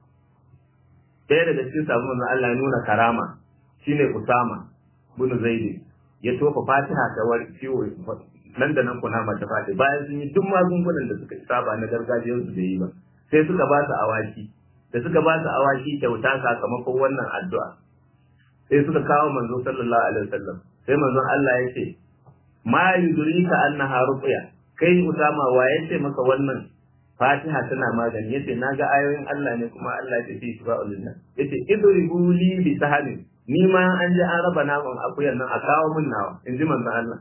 ɗaya daga cikin sahabban manzo Allah ya nuna karama shine Usama bin Zaid ya tofa Fatiha ta war ciwo nan da nan kunama ta faɗi bayan sun yi duk magungunan da suka saba na gargajiyar su da yi ba sai suka ba su awaki da suka ba su awaki kyauta sakamakon wannan addu'a sai suka kawo manzo sallallahu alaihi wasallam sai manzon Allah ya ce ma yudrika annaha ruqya kai usama wa yace maka wannan fatiha tana magani yace naga ayoyin Allah ne kuma Allah ya ce fi shifa'ul linnas yace idribu li bi sahalin ni ma an ji an raba naman akuyan nan a kawo min nawa in ji manzon Allah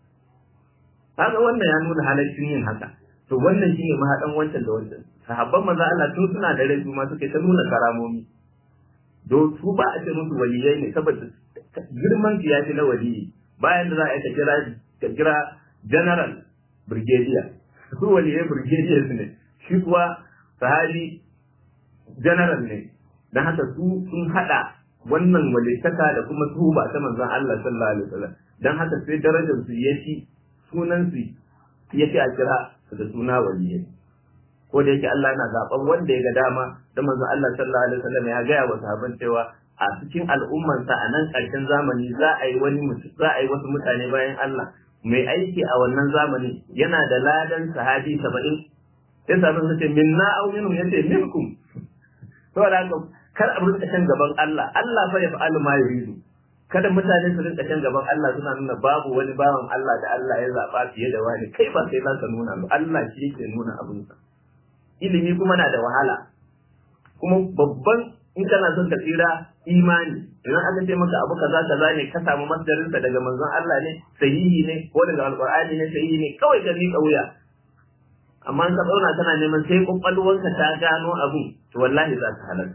kaga wannan ya nuna halaccin yin haka to wannan shine mahadan wancan da wancan sahabban manzon Allah tun suna da rai ma suke ta nuna karamomi do su ba a ce musu waliyai ne saboda girman su ya fi na waliyi bayan da za a yi ka kira ka kira general brigadier su waliyai brigadier ne shi kuwa sahabi general ne don haka su sun hada wannan walittaka da kuma tuba ta manzon Allah sallallahu alaihi wasallam don haka sai darajar su yafi sunan su yafi a kira su da suna waliyai ko da yake Allah na zaben wanda ya ga dama da manzon Allah sallallahu alaihi wasallam ya gaya wa sahabban cewa a cikin al'ummansa a nan ƙarshen zamani za a yi wani za a yi wasu mutane bayan Allah mai aiki a wannan zamani yana da ladan sahabi saba'in sai sahabban su ce minna aw minhum yace minkum saboda haka kar a rinka shan gaban Allah Allah fa ya fa'alu ma yuridu kada mutane su rinka shan gaban Allah suna nuna babu wani bawan Allah da Allah ya zaba fiye da wani kai ba sai za ka nuna ba Allah shi yake nuna abinsa ilimi kuma na da wahala kuma babban in kana son ka tsira imani idan aka ce maka abu kaza kaza ne ka samu masdarinsa daga manzon Allah ne sahihi ne ko daga alqur'ani ne sahihi ne kawai ka miƙa wuya amma in ka zauna kana neman sai kwakwalwarka ta gano abun to wallahi za ka halarta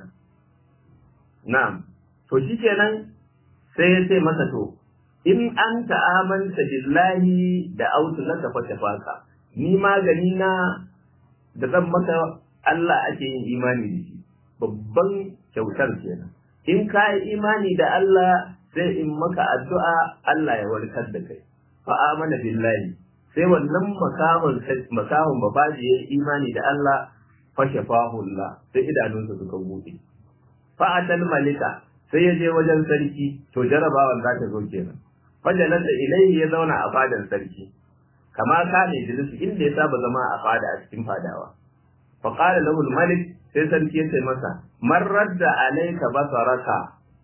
na'am to shikenan sai ya ce masa to in an ta'amanta billahi da autu laka fa tafaka ni magani na da zan maka Allah ake yin imani da shi babban kyautar kenan in ka yi imani da Allah sai in maka addu'a Allah ya warkar da kai fa amana billahi sai wannan makahon makahon babaji ya imani da Allah fa shafahu Allah sai idanunsa suka bude fa atal malika sai ya je wajen sarki to jarabawan za ta zo kenan fajalan da ilaihi ya zauna a fadan sarki kama ka ne jilisu inda ya saba zama a fada a cikin fadawa fa qala lahu malik sai sarki ya ce masa man radda alayka basaraka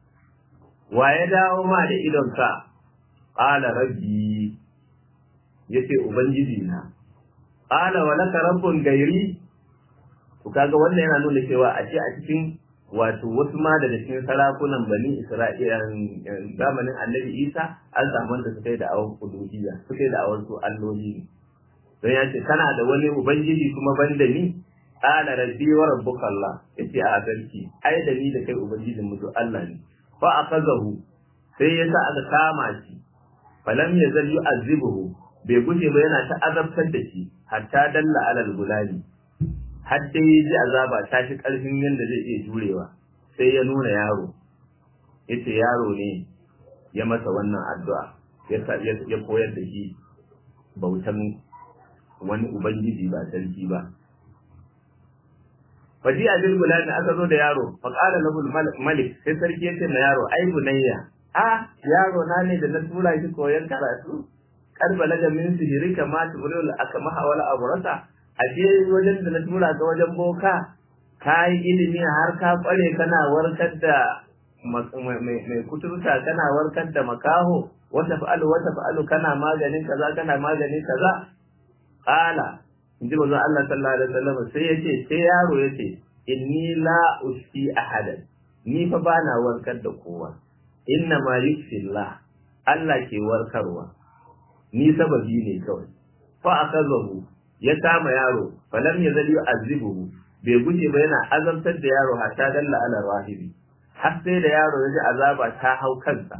wa ya dawo ma da idonka qala rabbi yace ubangiji na qala wa laka rabbun gairi to kaga wannan yana nuna cewa a ce a cikin wato wasu ma daga cikin sarakunan bani isra'ila zamanin annabi isa an samu wanda suka yi da awon uluhiyya suka yi da awon su alloli don ya ce kana da wani ubangiji kuma ban da ni qala rabbi wa rabbuka allah yace a sarki ai da ni da kai ubangijin mu Allah ne fa akazahu sai ya sa aka kama shi falam yazal yu'azzibuhu bai guje ba yana ta azabtar da shi hatta dalla alal gulani har dai ya ji azaba ta shi ƙarfin yadda zai iya jurewa sai ya nuna yaro yace yaro ne ya masa wannan addu'a ya koyar da shi bautan wani ubangiji ba sarki ba faji a bil gulami aka zo da yaro fa qala lahu malik sai sarki yace na yaro ai bunayya a yaro na ne da na tura shi koyon karatu karba laga min sihiri kama tubrul akama wala abrasa ashe wajen da na tura ka wajen boka ka yi ilimi har ka kware kana warkar da mai kuturta kana warkar da makaho wata fa'alu wata fa'alu kana maganin kaza kana maganin kaza qala inji manzo Allah sallallahu alaihi wasallam sai yace sai yaro yace inni la usti ahadan ni fa bana warkar da kowa inna ma yusfillah Allah ke warkarwa ni sababi ne kawai fa akazahu ya kama yaro falam yazal yu'azibuhu bai guje ba yana azabtar da yaro hatta dalla ala rahibi har sai da yaro ya ji azaba ta hau kansa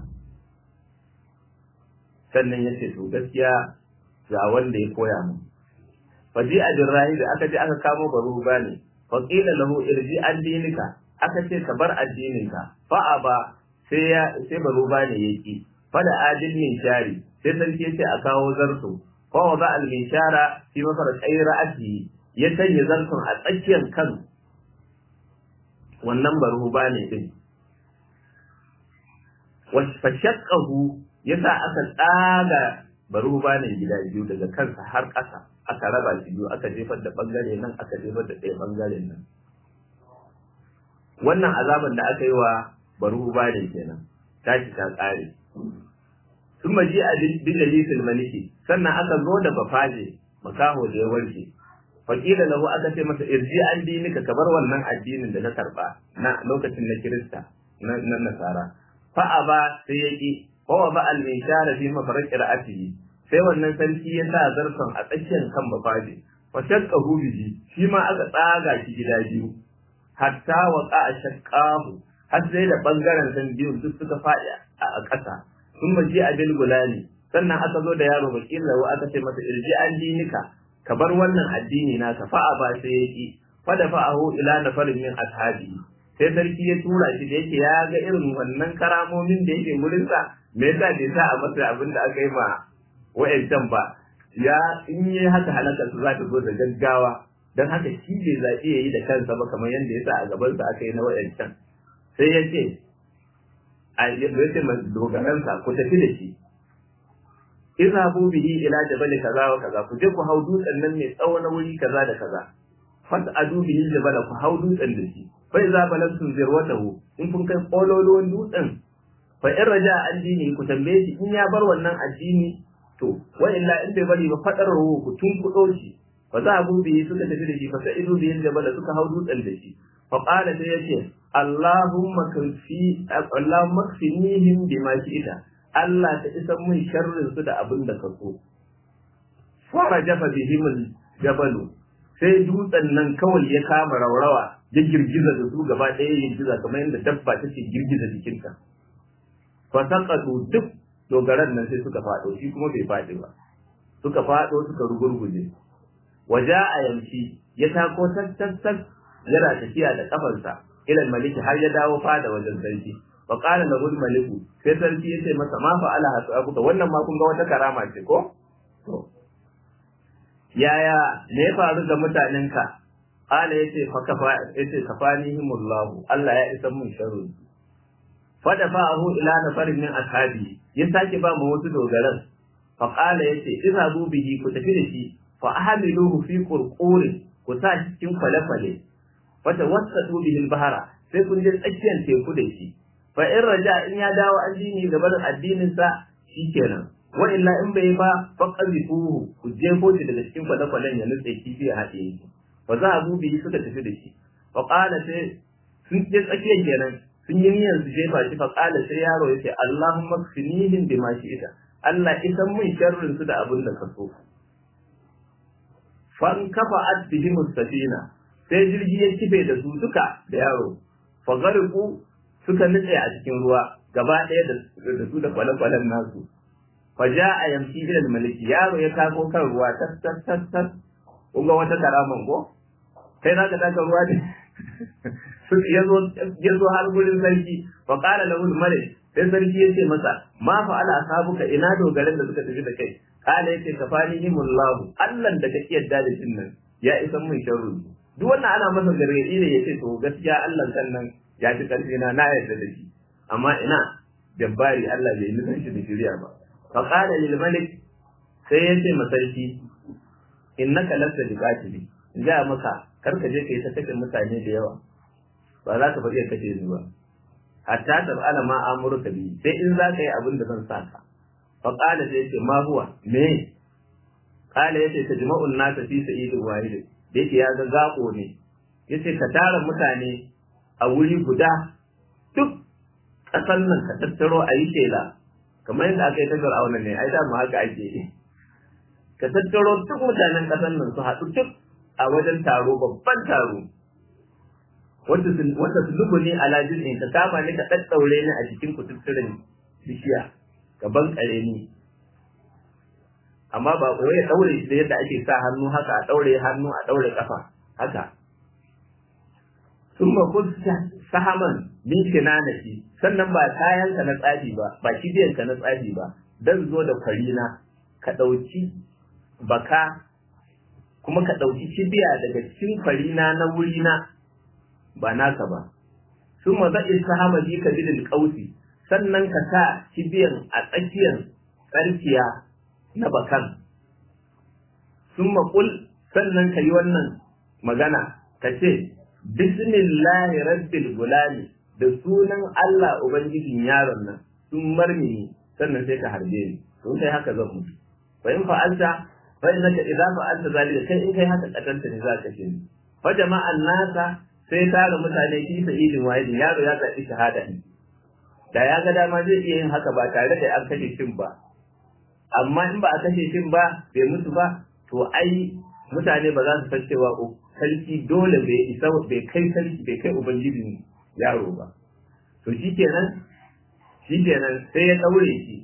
sannan ya ce to gaskiya ga wanda ya koya mu faji a jirrahi da aka je aka kamo baro bane fa qila lahu irji an dinika aka ce ka bar addininka fa aba sai ya sai baro bane yaki fa da adil min shari sai sarki yace a kawo zarto fa wa ba al min shara fi mafarqai ra'ati ya sanya zarton a tsakiyar kan wannan baro bane din wa fashaqqahu yasa aka tsaga baro bane gida biyu daga kansa har ƙasa aka raba shi biyu aka jefar da bangare nan aka jefar da ɗaya bangaren nan wannan azaban da aka yi wa baru bane kenan tashi ta tsare sun maji a bijalisil maliki sannan aka zo da bafaje makaho da ya warke fakila lahu aka ce masa irji an dinika ka bar wannan addinin da ka karba na lokacin na kirista na nasara fa'a ba sai ya ki wa ba al mishara fi mafarqi ra'atihi sai wannan sarki ya sa zarfan a tsakiyar kan bafaje wa shaqqa bihi shi ma aka tsaga shi gida biyu hatta wa qa'a shaqqahu har sai da bangaren san biyu duk suka faɗi a ƙasa sun maji a bil gulani sannan aka zo da yaro bakin lawa aka ce masa irji an dinika ka bar wannan addini naka fa'a ba sai ya ki fa da fa'ahu ila nafarin min ashabi sai sarki ya tura shi da yake ya ga irin wannan karamomin da yake wurin sa me yasa bai sa a masa abin da aka yi ma wa'ancan ba ya in yi haka halakar su za ta zo da gaggawa don haka shi bai zaɓi ya yi da kansa ba kamar yadda ya sa a gabansa aka yi na wa'ancan sai ya ce a ya ce ma dogaransa ku tafi da shi izhabu bihi ila jabal kaza wa kaza ku je ku hau dutsen nan mai tsawo na wuri kaza da kaza fat adu bihi jabal ku hau dutsen da shi fa iza balantum zirwatahu in kun kai kololuwan dutsen fa in raja addini ku tambaye shi in ya bar wannan addini to wa illa in bai bari ba fadar ruhu ku tun kudo shi fa za abu bihi suka tafi da shi fa sai idu bihi jabal suka hau dutsen da shi fa qala sai yace Allahumma kafi Allahumma kfinihim bima shi'ita Allah ta isa mun sharrin su da abin da ka so. Fara jafa bihimul jabalu sai dutsen nan kawai ya kama raurawa ya girgiza da su gaba ɗaya ya girgiza kamar yadda dabba take girgiza jikinta. Fasaqatu duk dogaran nan sai suka faɗo shi kuma bai faɗi ba. Suka faɗo suka rugurguje. Waja a yamshi ya tako tattattat yana tafiya da kafarsa ilal maliki har ya dawo fada wajen sarki. fa qala lahu maliku sai sarki yace masa ma fa ala hasabuka wannan ma kun ga wata karama ce ko to yaya me ya faru ga mutanenka qala yace fa kafa yace kafanihimullahu Allah ya isa mun sharri fa dafa'ahu ila nafarin min ashabi ya sake ba mu wasu dogaran fa qala yace izhabu bihi ku tafi da shi fa ahmiluhu fi qurquri ku sa cikin kwale-kwale wata wasatu bihi bahara sai kun je tsakiyar teku da shi fa in raja in ya dawo addini da barin addinin sa shikenan wa illa in bai ba fa qazifuhu ku jefo shi daga cikin kwale-kwalen ya nutse kifi ya haɗe shi fa za a bi suka tafi da shi fa qala sai sun je tsakiyar kenan sun yi niyyar su jefa shi fa qala sai yaro yace Allahumma kfinihim bima shi'ita Allah isan mun sharrin su da abin da ka so fan kafa bihim safina sai jirgi ya kife da su duka da yaro fa gariku suka nutse a cikin ruwa gaba ɗaya da su da kwale-kwalen nasu fa ja a yamshi ilal maliki yaro ya tako kan ruwa tas tas tas tas kun ga wata karaman ko kai za ka taka ruwa ne ya zo har gurin sarki fa qala lahu al-malik sai sarki ya ce masa ma fa ala asabuka ina dogaran da suka tafi da kai qala yace kafanihimullahu Allah da kake yadda da shin nan ya isa mun sharru duk wannan ana masa gargadi ne yace to gaskiya Allah kan nan ya ci karfi na na yarda da shi amma ina jabbari Allah bai nufin shi da shari'a ba fa qala lil malik sai yace masarki innaka lasta biqatili ga maka kar ka je kai ta kashe mutane da yawa ba za ka bari ka kashe ni ba hatta tab'ala ma amurka bi sai in za ka yi abin da zan saka fa qala sai yace ma huwa me qala yace tajma'un nas fi sa'idin wahid yake ya ga gako ne yace ka tara mutane a wuri guda duk kasan nan ka tattaro a yi shela kamar yadda aka yi ta fir'auna ne ai da mu haka ake yi ka tattaro duk mutanen kasan nan su haɗu duk a wajen taro babban taro wanda su lubu ne a lajin in ka kama ni ka ɗaɗɗaure ni a cikin kututturen bishiya ka bankare ni amma ba koyi ya ɗaure shi da yadda ake sa hannu haka a ɗaure hannu a ɗaure ƙafa haka sun ma kusa sahaman min kinanaki sannan ba kayanka na tsafi ba ba kibiyanka na tsafi ba dan zo da kwarina ka ɗauki baka kuma ka ɗauki kibiya daga cikin kwarina na wurina ba naka ba sun ma za'i sahama bi ka bidil ƙausi sannan ka sa kibiyan a tsakiyar tsarkiya na bakan sun maƙul sannan ka yi wannan magana ka ce bismillahi rabbil gulami da sunan Allah ubangijin yaron nan sun marmini sannan sai ka harbe ni sun kai haka zan mutu fa in fa'alta fa innaka idza fa'alta zalika kai in kai haka katanta ne za ka ce ni fa jama'an nasa sai tara mutane fi sa'idin wahidin yaro ya zaɓi shahada ne da ya ga dama zai iya yin haka ba tare da an kashe shin ba amma in ba a kashe shin ba bai mutu ba to ai mutane ba za su san cewa sarki dole bai isa bai kai sarki bai kai ubangijin yaro ba to shikenan shikenan sai ya daure shi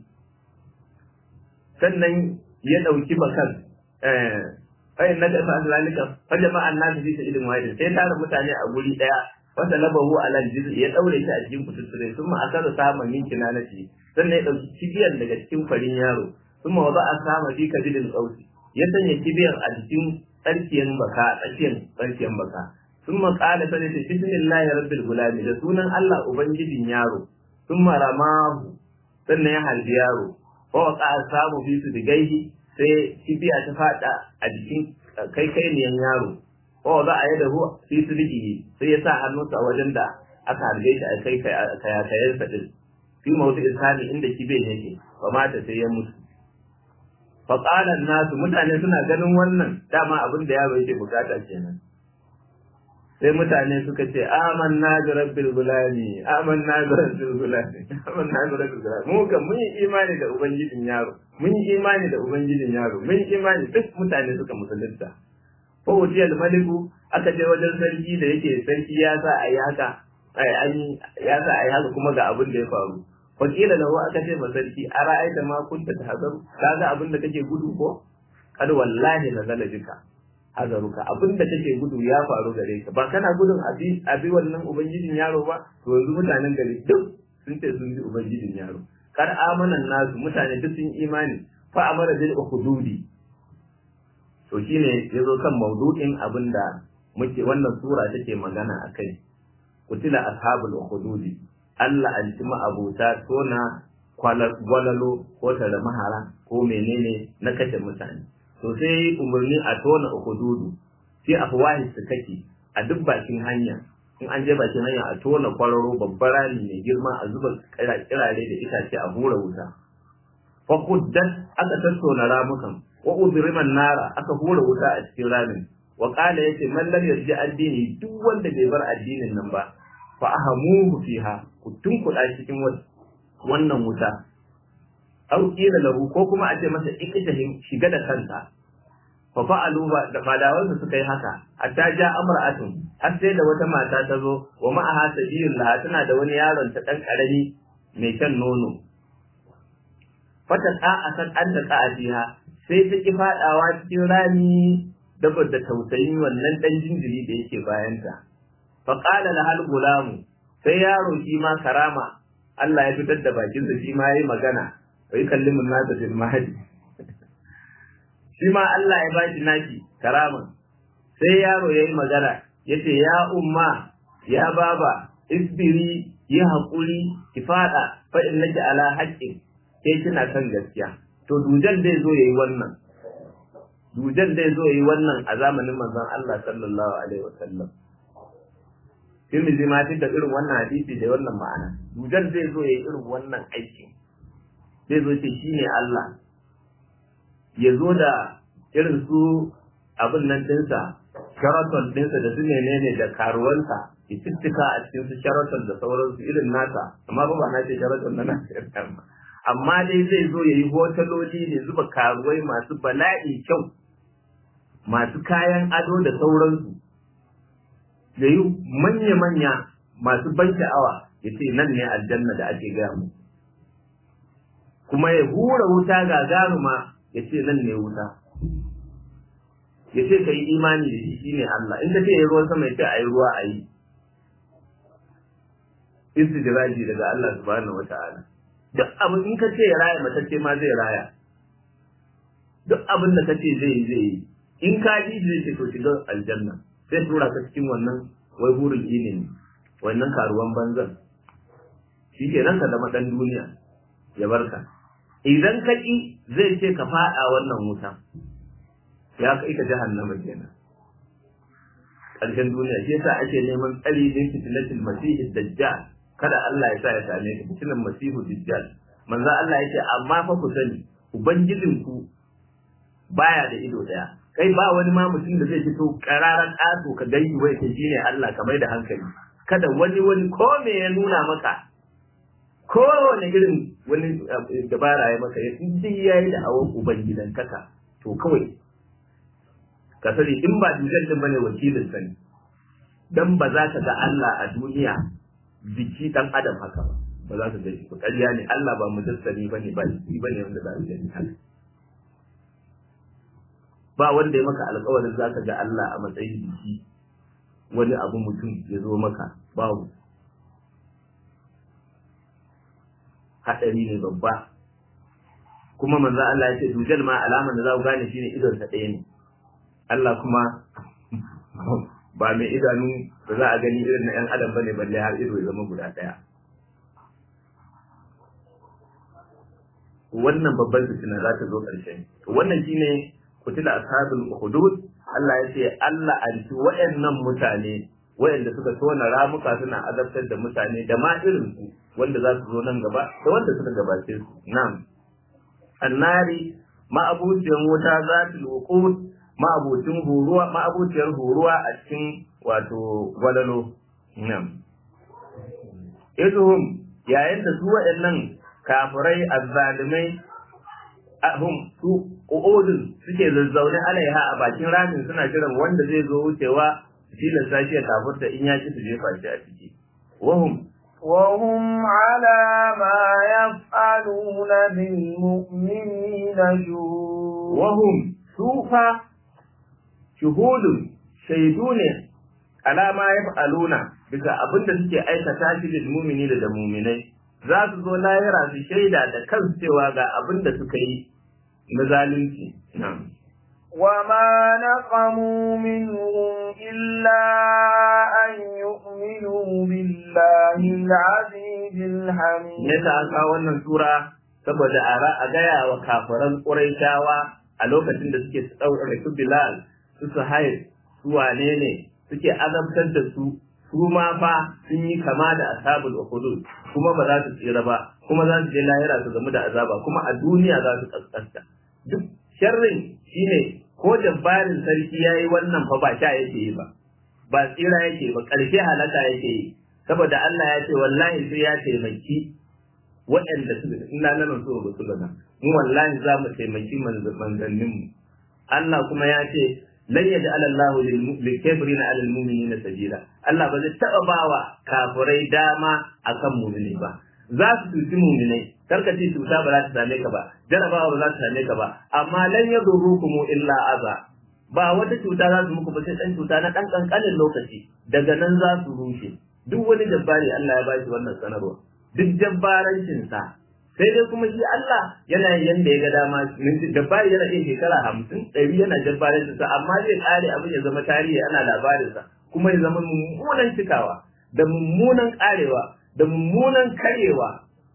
sannan ya dauki bakan eh fa inna ka fa zalika fa jama'an nas fi sa'idin wahidin sai tara mutane a guri daya wanda labahu ala jizi ya daure shi a cikin kututture sun ma asara samun min kinanati sannan ya dauki kibiyar daga cikin farin yaro sun ma wada a sama fi kabilin qausi ya sanya kibiyar a cikin tsarkiyan baka tsakiyar tsarkiyan baka sun ma kala sai ta bismillahi rabbil gulami da sunan Allah ubangijin yaro sun ma ramahu sannan ya halbi yaro fa waqa samu fi su digaihi sai kibiya ta fada a jikin kai kai niyan yaro ko za a yi da hu fi sulhihi sai ya sa hannunsa wajen da aka harbe shi a kai kayakayen sa din fi mawdu isani inda kibe yake ba mata sai ya mutu fa qala nasu mutane suna ganin wannan dama abin da yaro yake bukata kenan sai mutane suka ce amanna bi rabbil gulami amanna bi rabbil gulami amanna bi rabbil gulami mu kan mun yi imani da ubangijin yaro mun yi imani da ubangijin yaro mun yi imani duk mutane suka musulunta ko wajiyar maliku aka je wajen sarki da yake sarki ya sa a yi haka ya sa a yi haka kuma ga abin da ya faru wakila da aka ce ma sarki a ra'aita ma kunta ta hazaru ka ga abin da kake gudu ko kad wallahi na zala jika hazaruka abin da kake gudu ya faru gare ka ba kana gudun abi abi wannan ubangijin yaro ba to yanzu mutanen gari duk sun ce sun bi ubangijin yaro kar amanan nasu mutane duk sun imani fa amara bil hududi to shine ya zo kan maudu'in abin da muke wannan sura take magana a kai kutila ashabul hududi Allah an ci ma'abuta tona gwalalo ko tare mahara ko menene na kashe mutane to sai umarni a tona hududu sai afwahi su kake a duk bakin hanya in an je bakin hanya a tona kwararo babbar rami mai girma a zuba kirare da itace a hura wuta fa kuddat aka tattauna ramukan wa udriman nara aka hura wuta a cikin ramin wa qala yace man lam yarji addini duk wanda bai bar addinin nan ba fa ahamuhu fiha ku tunkuda cikin wannan wuta aw qila lahu ko kuma a ce masa ikitahin shiga da kanka fa fa'alu ba da fadawan su suka yi haka hatta ja amra'atun har sai da wata mata ta zo wa ma'aha sabiyun laha tana da wani yaron ta dan karami mai shan nono fata a san an ta a fiha sai ta ki fadawa cikin rami dabar da tausayin wannan dan jinjiri da yake bayanta fa qala lahal gulamu sai yaro shi ma karama Allah ya fitar da bakin sa shi ma yayi magana wai kallimun nasa bil mahdi shi ma Allah ya bashi naki karama sai yaro yayi magana yace ya umma ya baba isbiri yi haƙuri ki faɗa fa in nake ala haƙƙin sai kina kan gaskiya to dujal zai zo yayi wannan dujal zai zo yayi wannan a zamanin manzon Allah sallallahu alaihi wasallam Tirmidhi ma da irin wannan hadisi da wannan ma'ana dujal zai zo yayi irin wannan aiki zai zo ce shine Allah ya zo da irin su abin nan dinsa sharaton dinsa da su menene da karuwansa itittika a cikin su sharaton da sauransu irin nasa amma ba na ce sharaton na nasir amma dai zai zo ya yi hotaloli ne zuba karuwai masu bala'i kyau masu kayan ado da sauransu da yi manya-manya masu ban sha'awa ya ce nan ne aljanna da ake gaya mu kuma ya hura wuta gagaruma ya ce nan ne wuta ya ce ka yi imani da shi shine Allah in ka ce ya ruwan sama ya ce a yi ruwa a yi istidraji daga Allah subhanahu wata'ala duk abin in ka ce ya raya matacce ma zai raya duk abin da ka ce zai yi zai yi in ka ji zai ce to shiga aljanna sai tura ka cikin wannan wai burin ilimi wannan karuwan banzan shi ke nan ka zama dan duniya ya barka idan ka ki zai ce ka faɗa wannan wuta ya kai ka jahannama kenan ƙarshen duniya shi yasa ake neman tsari din fitnatul masih dajjal kada Allah ya sa ya same ka fitinan masihu dajjal manzo Allah yake amma fa ku sani ubangijin ku baya da ido daya kai ba wani ma mutum da zai fito kararan ƙato ka gani wai ta shine Allah ka mai da hankali kada wani wani ko me ya nuna maka ko wani irin wani dabara ya maka ya duk yayi da hawan ubangidan kaka to kawai ka sani in ba dujal din bane wakilin sa ne dan ba za ka ga Allah a duniya jiki dan adam haka ba ba za ka ga shi ba ƙarya ne Allah ba mujassami bane ba shi bane wanda za ka gani haka ba wanda ya maka alƙawarin za ka ga Allah a matsayin jiki wani abu mutum ya zo maka babu haɗari ne babba kuma manzo Allah ya ce dujal ma alamar da za ku gane shine idon sa ɗaya ne Allah kuma ba mai idanu da za a gani irin na 'yan adam bane balle har ido ya zama guda ɗaya. Wannan babban fitina za ta zo ƙarshe. Wannan shine kutila ashabul hudud Allah ya ce Allah anti wayannan mutane wayanda suka tona ramuka suna azabtar da mutane da ma irin su wanda za su zo nan gaba da wanda suka gabace su. Na'am. Annari ma'abuciyar wuta zatul wuqud ma'abucin huruwa ma'abuciyar huruwa a cikin wato gwalalo nan idhum yayin da su waɗannan kafirai azzalimai ahum su qu'udun suke zazzaune alaiha a bakin ramin suna jiran wanda zai zo wucewa filin sashi ya kafurta in ya ci su jefa shi a ciki wahum وهم على ما يفعلون بالمؤمنين شهود وهم sufa shuhudun shaidu ne alama ya fa'aluna bisa abin da suke aikata shi da mumini da da muminai za su zo lahira su shaida da kansu cewa ga abin da suka yi na zalunci وما نقموا منهم إلا أن يؤمنوا بالله العزيز الحميد yasa an kawo wannan sura saboda a gaya wa kafiran ƙuraishawa a lokacin da suke ɗaure su Bilal su Suhail su wane ne suke azabtar da su su ma fa sun yi kama da ashabul ukhdud kuma ba za su tsira ba kuma za su je lahira su gamu da azaba kuma a duniya za su kaskanta duk sharrin shine ko jabbarin sarki yayi wannan fa ba sha yake yi ba ba tsira yake ba ƙarshe halaka yake yi saboda Allah ya ce wallahi sai ya taimaki waɗanda su ina nan so ba su gana mu wallahi za mu taimaki manzannin mu Allah kuma ya ce lan yaj'al Allah lil kafirina 'ala al mu'minina sabila Allah ba zai taba bawa kafirai dama akan mu'mini ba za su tuci mu'minai karka ce cuta ba za ta same ka ba jarabawa ba za ta same ka ba amma lan yadurrukum illa aza ba wata cuta za su muku ba sai dan cuta na dan kankanin lokaci daga nan za su rushe duk wani jabbari Allah ya bashi wannan sanarwa duk jabbarancin sa sai dai kuma shi Allah yana yanda ya ga dama jabbari yana iya shekara hamsin ɗari yana jabbarancin sa amma zai kare abin ya zama tarihi ana labarin sa kuma ya zama mummunan cikawa da mummunan karewa da mummunan karyewa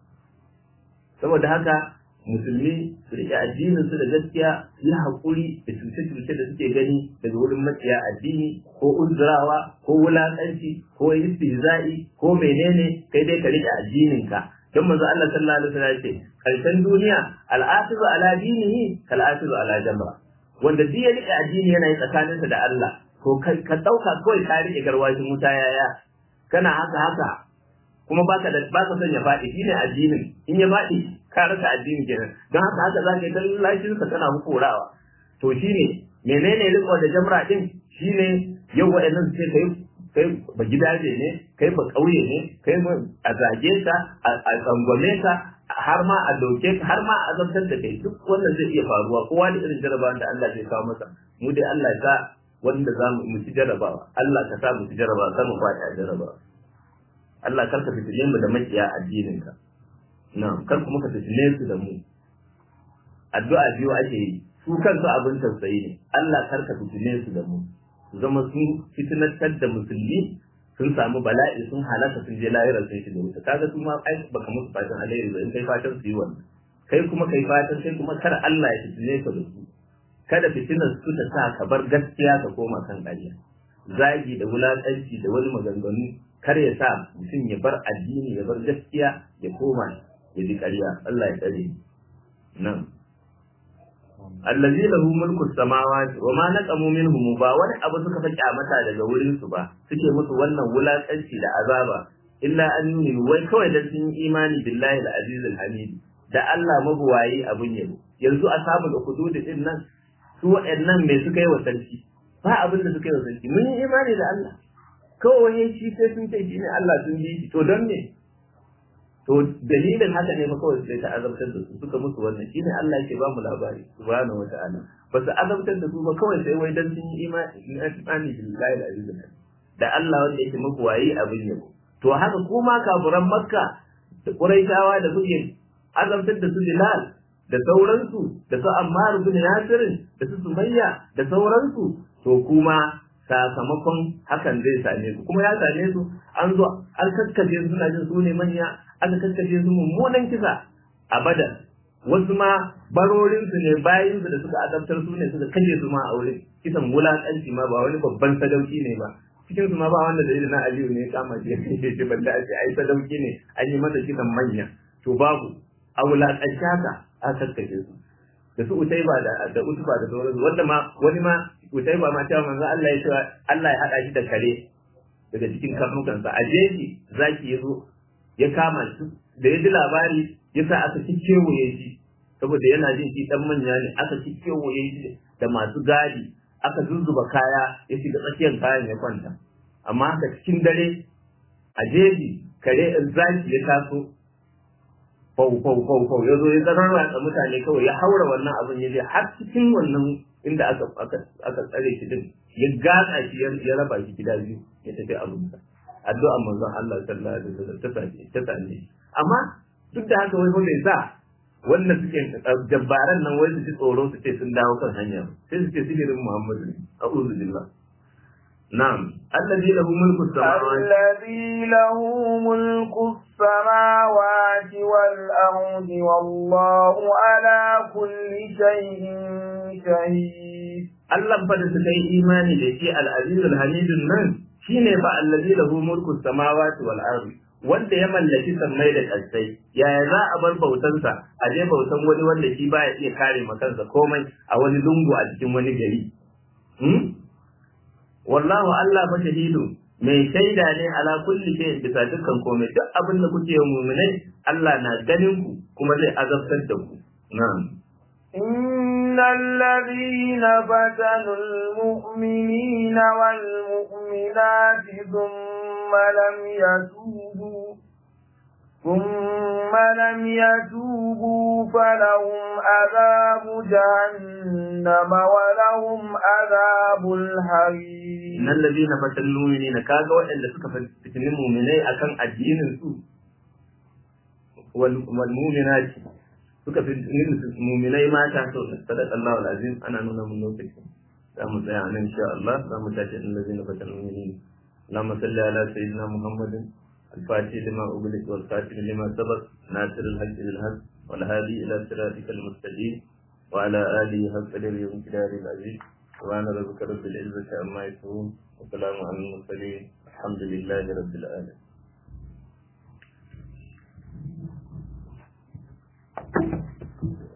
saboda haka musulmi su riƙe addinin su da gaskiya su yi haƙuri da cuce-cuce da suke gani daga wurin maciya addini ko uzurawa ko wulaƙanci ko istihza'i ko menene kai dai ka riƙe addinin ka don manzo Allah sallallahu alaihi wasallam ce karshen duniya al'afizu ala dinihi kal afizu ala jamra wanda duk ya riƙe addini yana yi tsakaninsa da Allah to ka ɗauka kawai ka riƙe garwashin wuta yaya kana haka haka kuma baka da baka son ya faɗi shine addinin in ya faɗi ka rasa addini kenan don haka haka za ka yi dan lashin ka kana hukurawa to shine menene riko da jamra din shine yau wa'annan su ce kai kai ba gidaje ne kai ba kauye ne kai a zage ka a tsangwame ka har ma a doke ka har ma a azabtar da kai duk wannan zai iya faruwa kowa da irin jarabawan da Allah zai kawo masa mu dai Allah ya sa wanda za mu ci jarabawa Allah ka sa mu ci jarabawa kar mu faɗi a jarabawa Allah kar ka fitile mu da makiya addinin ka na'am kar kuma ka fitile su da mu addu'a biyu ake yi su kansu abin tausayi ne Allah kar ka fitile su da mu su zama sun fitinatar da musulmi sun samu bala'i sun halaka sun je lahira sun shiga wuta kaga su ma ai baka musu fatan alheri ba in kai fatan su yi wannan kai kuma kai fatan kai kuma kar Allah ya fitile ka da su kada fitinar su ta sa ka bar gaskiya ka koma kan ƙarya zagi da wulaƙanci da wani maganganu kar ya sa mutum ya bar addini ya bar gaskiya ya koma ya bi ƙarya Allah ya tsare nan allazi lahu mulku samawati wa ma naqamu minhum ba wani abu suka fa kyamata daga wurin su ba suke musu wannan wulakanci da azaba illa an yi wai kawai da sun yi imani billahi al-aziz al-hamid da Allah mabuwayi abun yabo yanzu ashabul hudud din nan su waɗannan me suka yi wa sarki ba abin da suka yi wa sarki mun yi imani da Allah kawai shi sai sun ce shi ne Allah sun bi shi to don me to dalilin haka ne fa kawai sai ta azabtar da su suka musu wannan shine Allah yake ba mu labari subhanahu wata'ala ba su azabtar da su ba kawai sai wai dan sun yi imani billahi al-aziz da Allah wanda yake muku wayi abin yabo to haka kuma kafuran makka da quraishawa da suke azabtar da su bilal da sauransu da su ammar bin yasir da su sumayya da sauransu to kuma sakamakon hakan zai same su kuma ya same su an zo an kakkace su suna jin su ne manya aka kakkace su mummunan kisa a badar wasu ma barorin su ne bayin su da suka adabtar su ne suka kashe su ma a wurin kisan wulakanci ma ba wani babban sadauki ne ba cikin su ma ba wanda da na aliyu ne kama shi ya kashe shi banda a ce ai sadauki ne an yi masa kisan manya to babu a wulakanci haka aka kakkace su da su utaiba da da utuba da sauransu wanda ma wani ma utaiba ma cewa manzo Allah ya cewa Allah ya hada shi da kare daga cikin karnukansa a jeji zaki ya zo ya kama shi da ya ji labari ya sa aka kewaye shi saboda yana jin shi dan manya ne aka kewaye shi da masu gadi aka zuzzuba kaya ya shiga tsakiyar kayan ya kwanta amma haka cikin dare a jeji kare zaki ya taso fau fau fau fau ya zo ya zararwa da mutane kawai ya haura wannan abin ya je har cikin wannan inda aka aka tsare shi din ya gatsa shi ya raba shi gida biyu ya tafi abinsa addu'a manzon Allah sallallahu alaihi wasallam ta sake ta same amma duk da haka wai ko bai sa wannan suke jabbaran nan wai su ji tsoro su ce sun dawo kan hanya sai su ce sihirin Muhammadu ne a'udhu billah نعم الذي له ملك السماوات الذي له ملك السماوات والأرض والله على كل شيء شهيد Allah fa da suka yi imani da shi al-aziz al-hamid nan shine fa allazi lahu mulku samawati wal ardi wanda ya mallaki sammai da ƙasai yaya za a bar bautansa a je bautan wani wanda shi baya iya kare kansa komai a wani lungu a cikin wani gari wallahu Allah fa shahidu mai shaida ne ala kulli shay bisa dukkan komai duk abin da kuke yi mu'minai Allah na ganin ku kuma zai azabtar da ku na'am إن الذين فتنوا المؤمنين والمؤمنات ثم لم يتوبوا ثم ثم لم يتوبوا فلهم عذاب جهنم ولهم عذاب الحريق إن الذين فتنوا المؤمنين كاغا وإلا suka fitini mu'minai akan addinin su wal mu'minati suka fitini mu'minai mata to sadaka Allahu alazim ana nuna mun lokaci za mu tsaya nan insha Allah za mu tashi in lazina fatanul mu'minin اللهم صل على سيدنا محمد الفاتح لما أغلق والخاتم لما سبق ناصر الحق بالحق والهادي إلى صراطك المستقيم وعلى آله حق قدره وامتداره العزيز سبحان ربك رب العزة عما يصفون وسلام على المرسلين الحمد لله رب العالمين Thank you.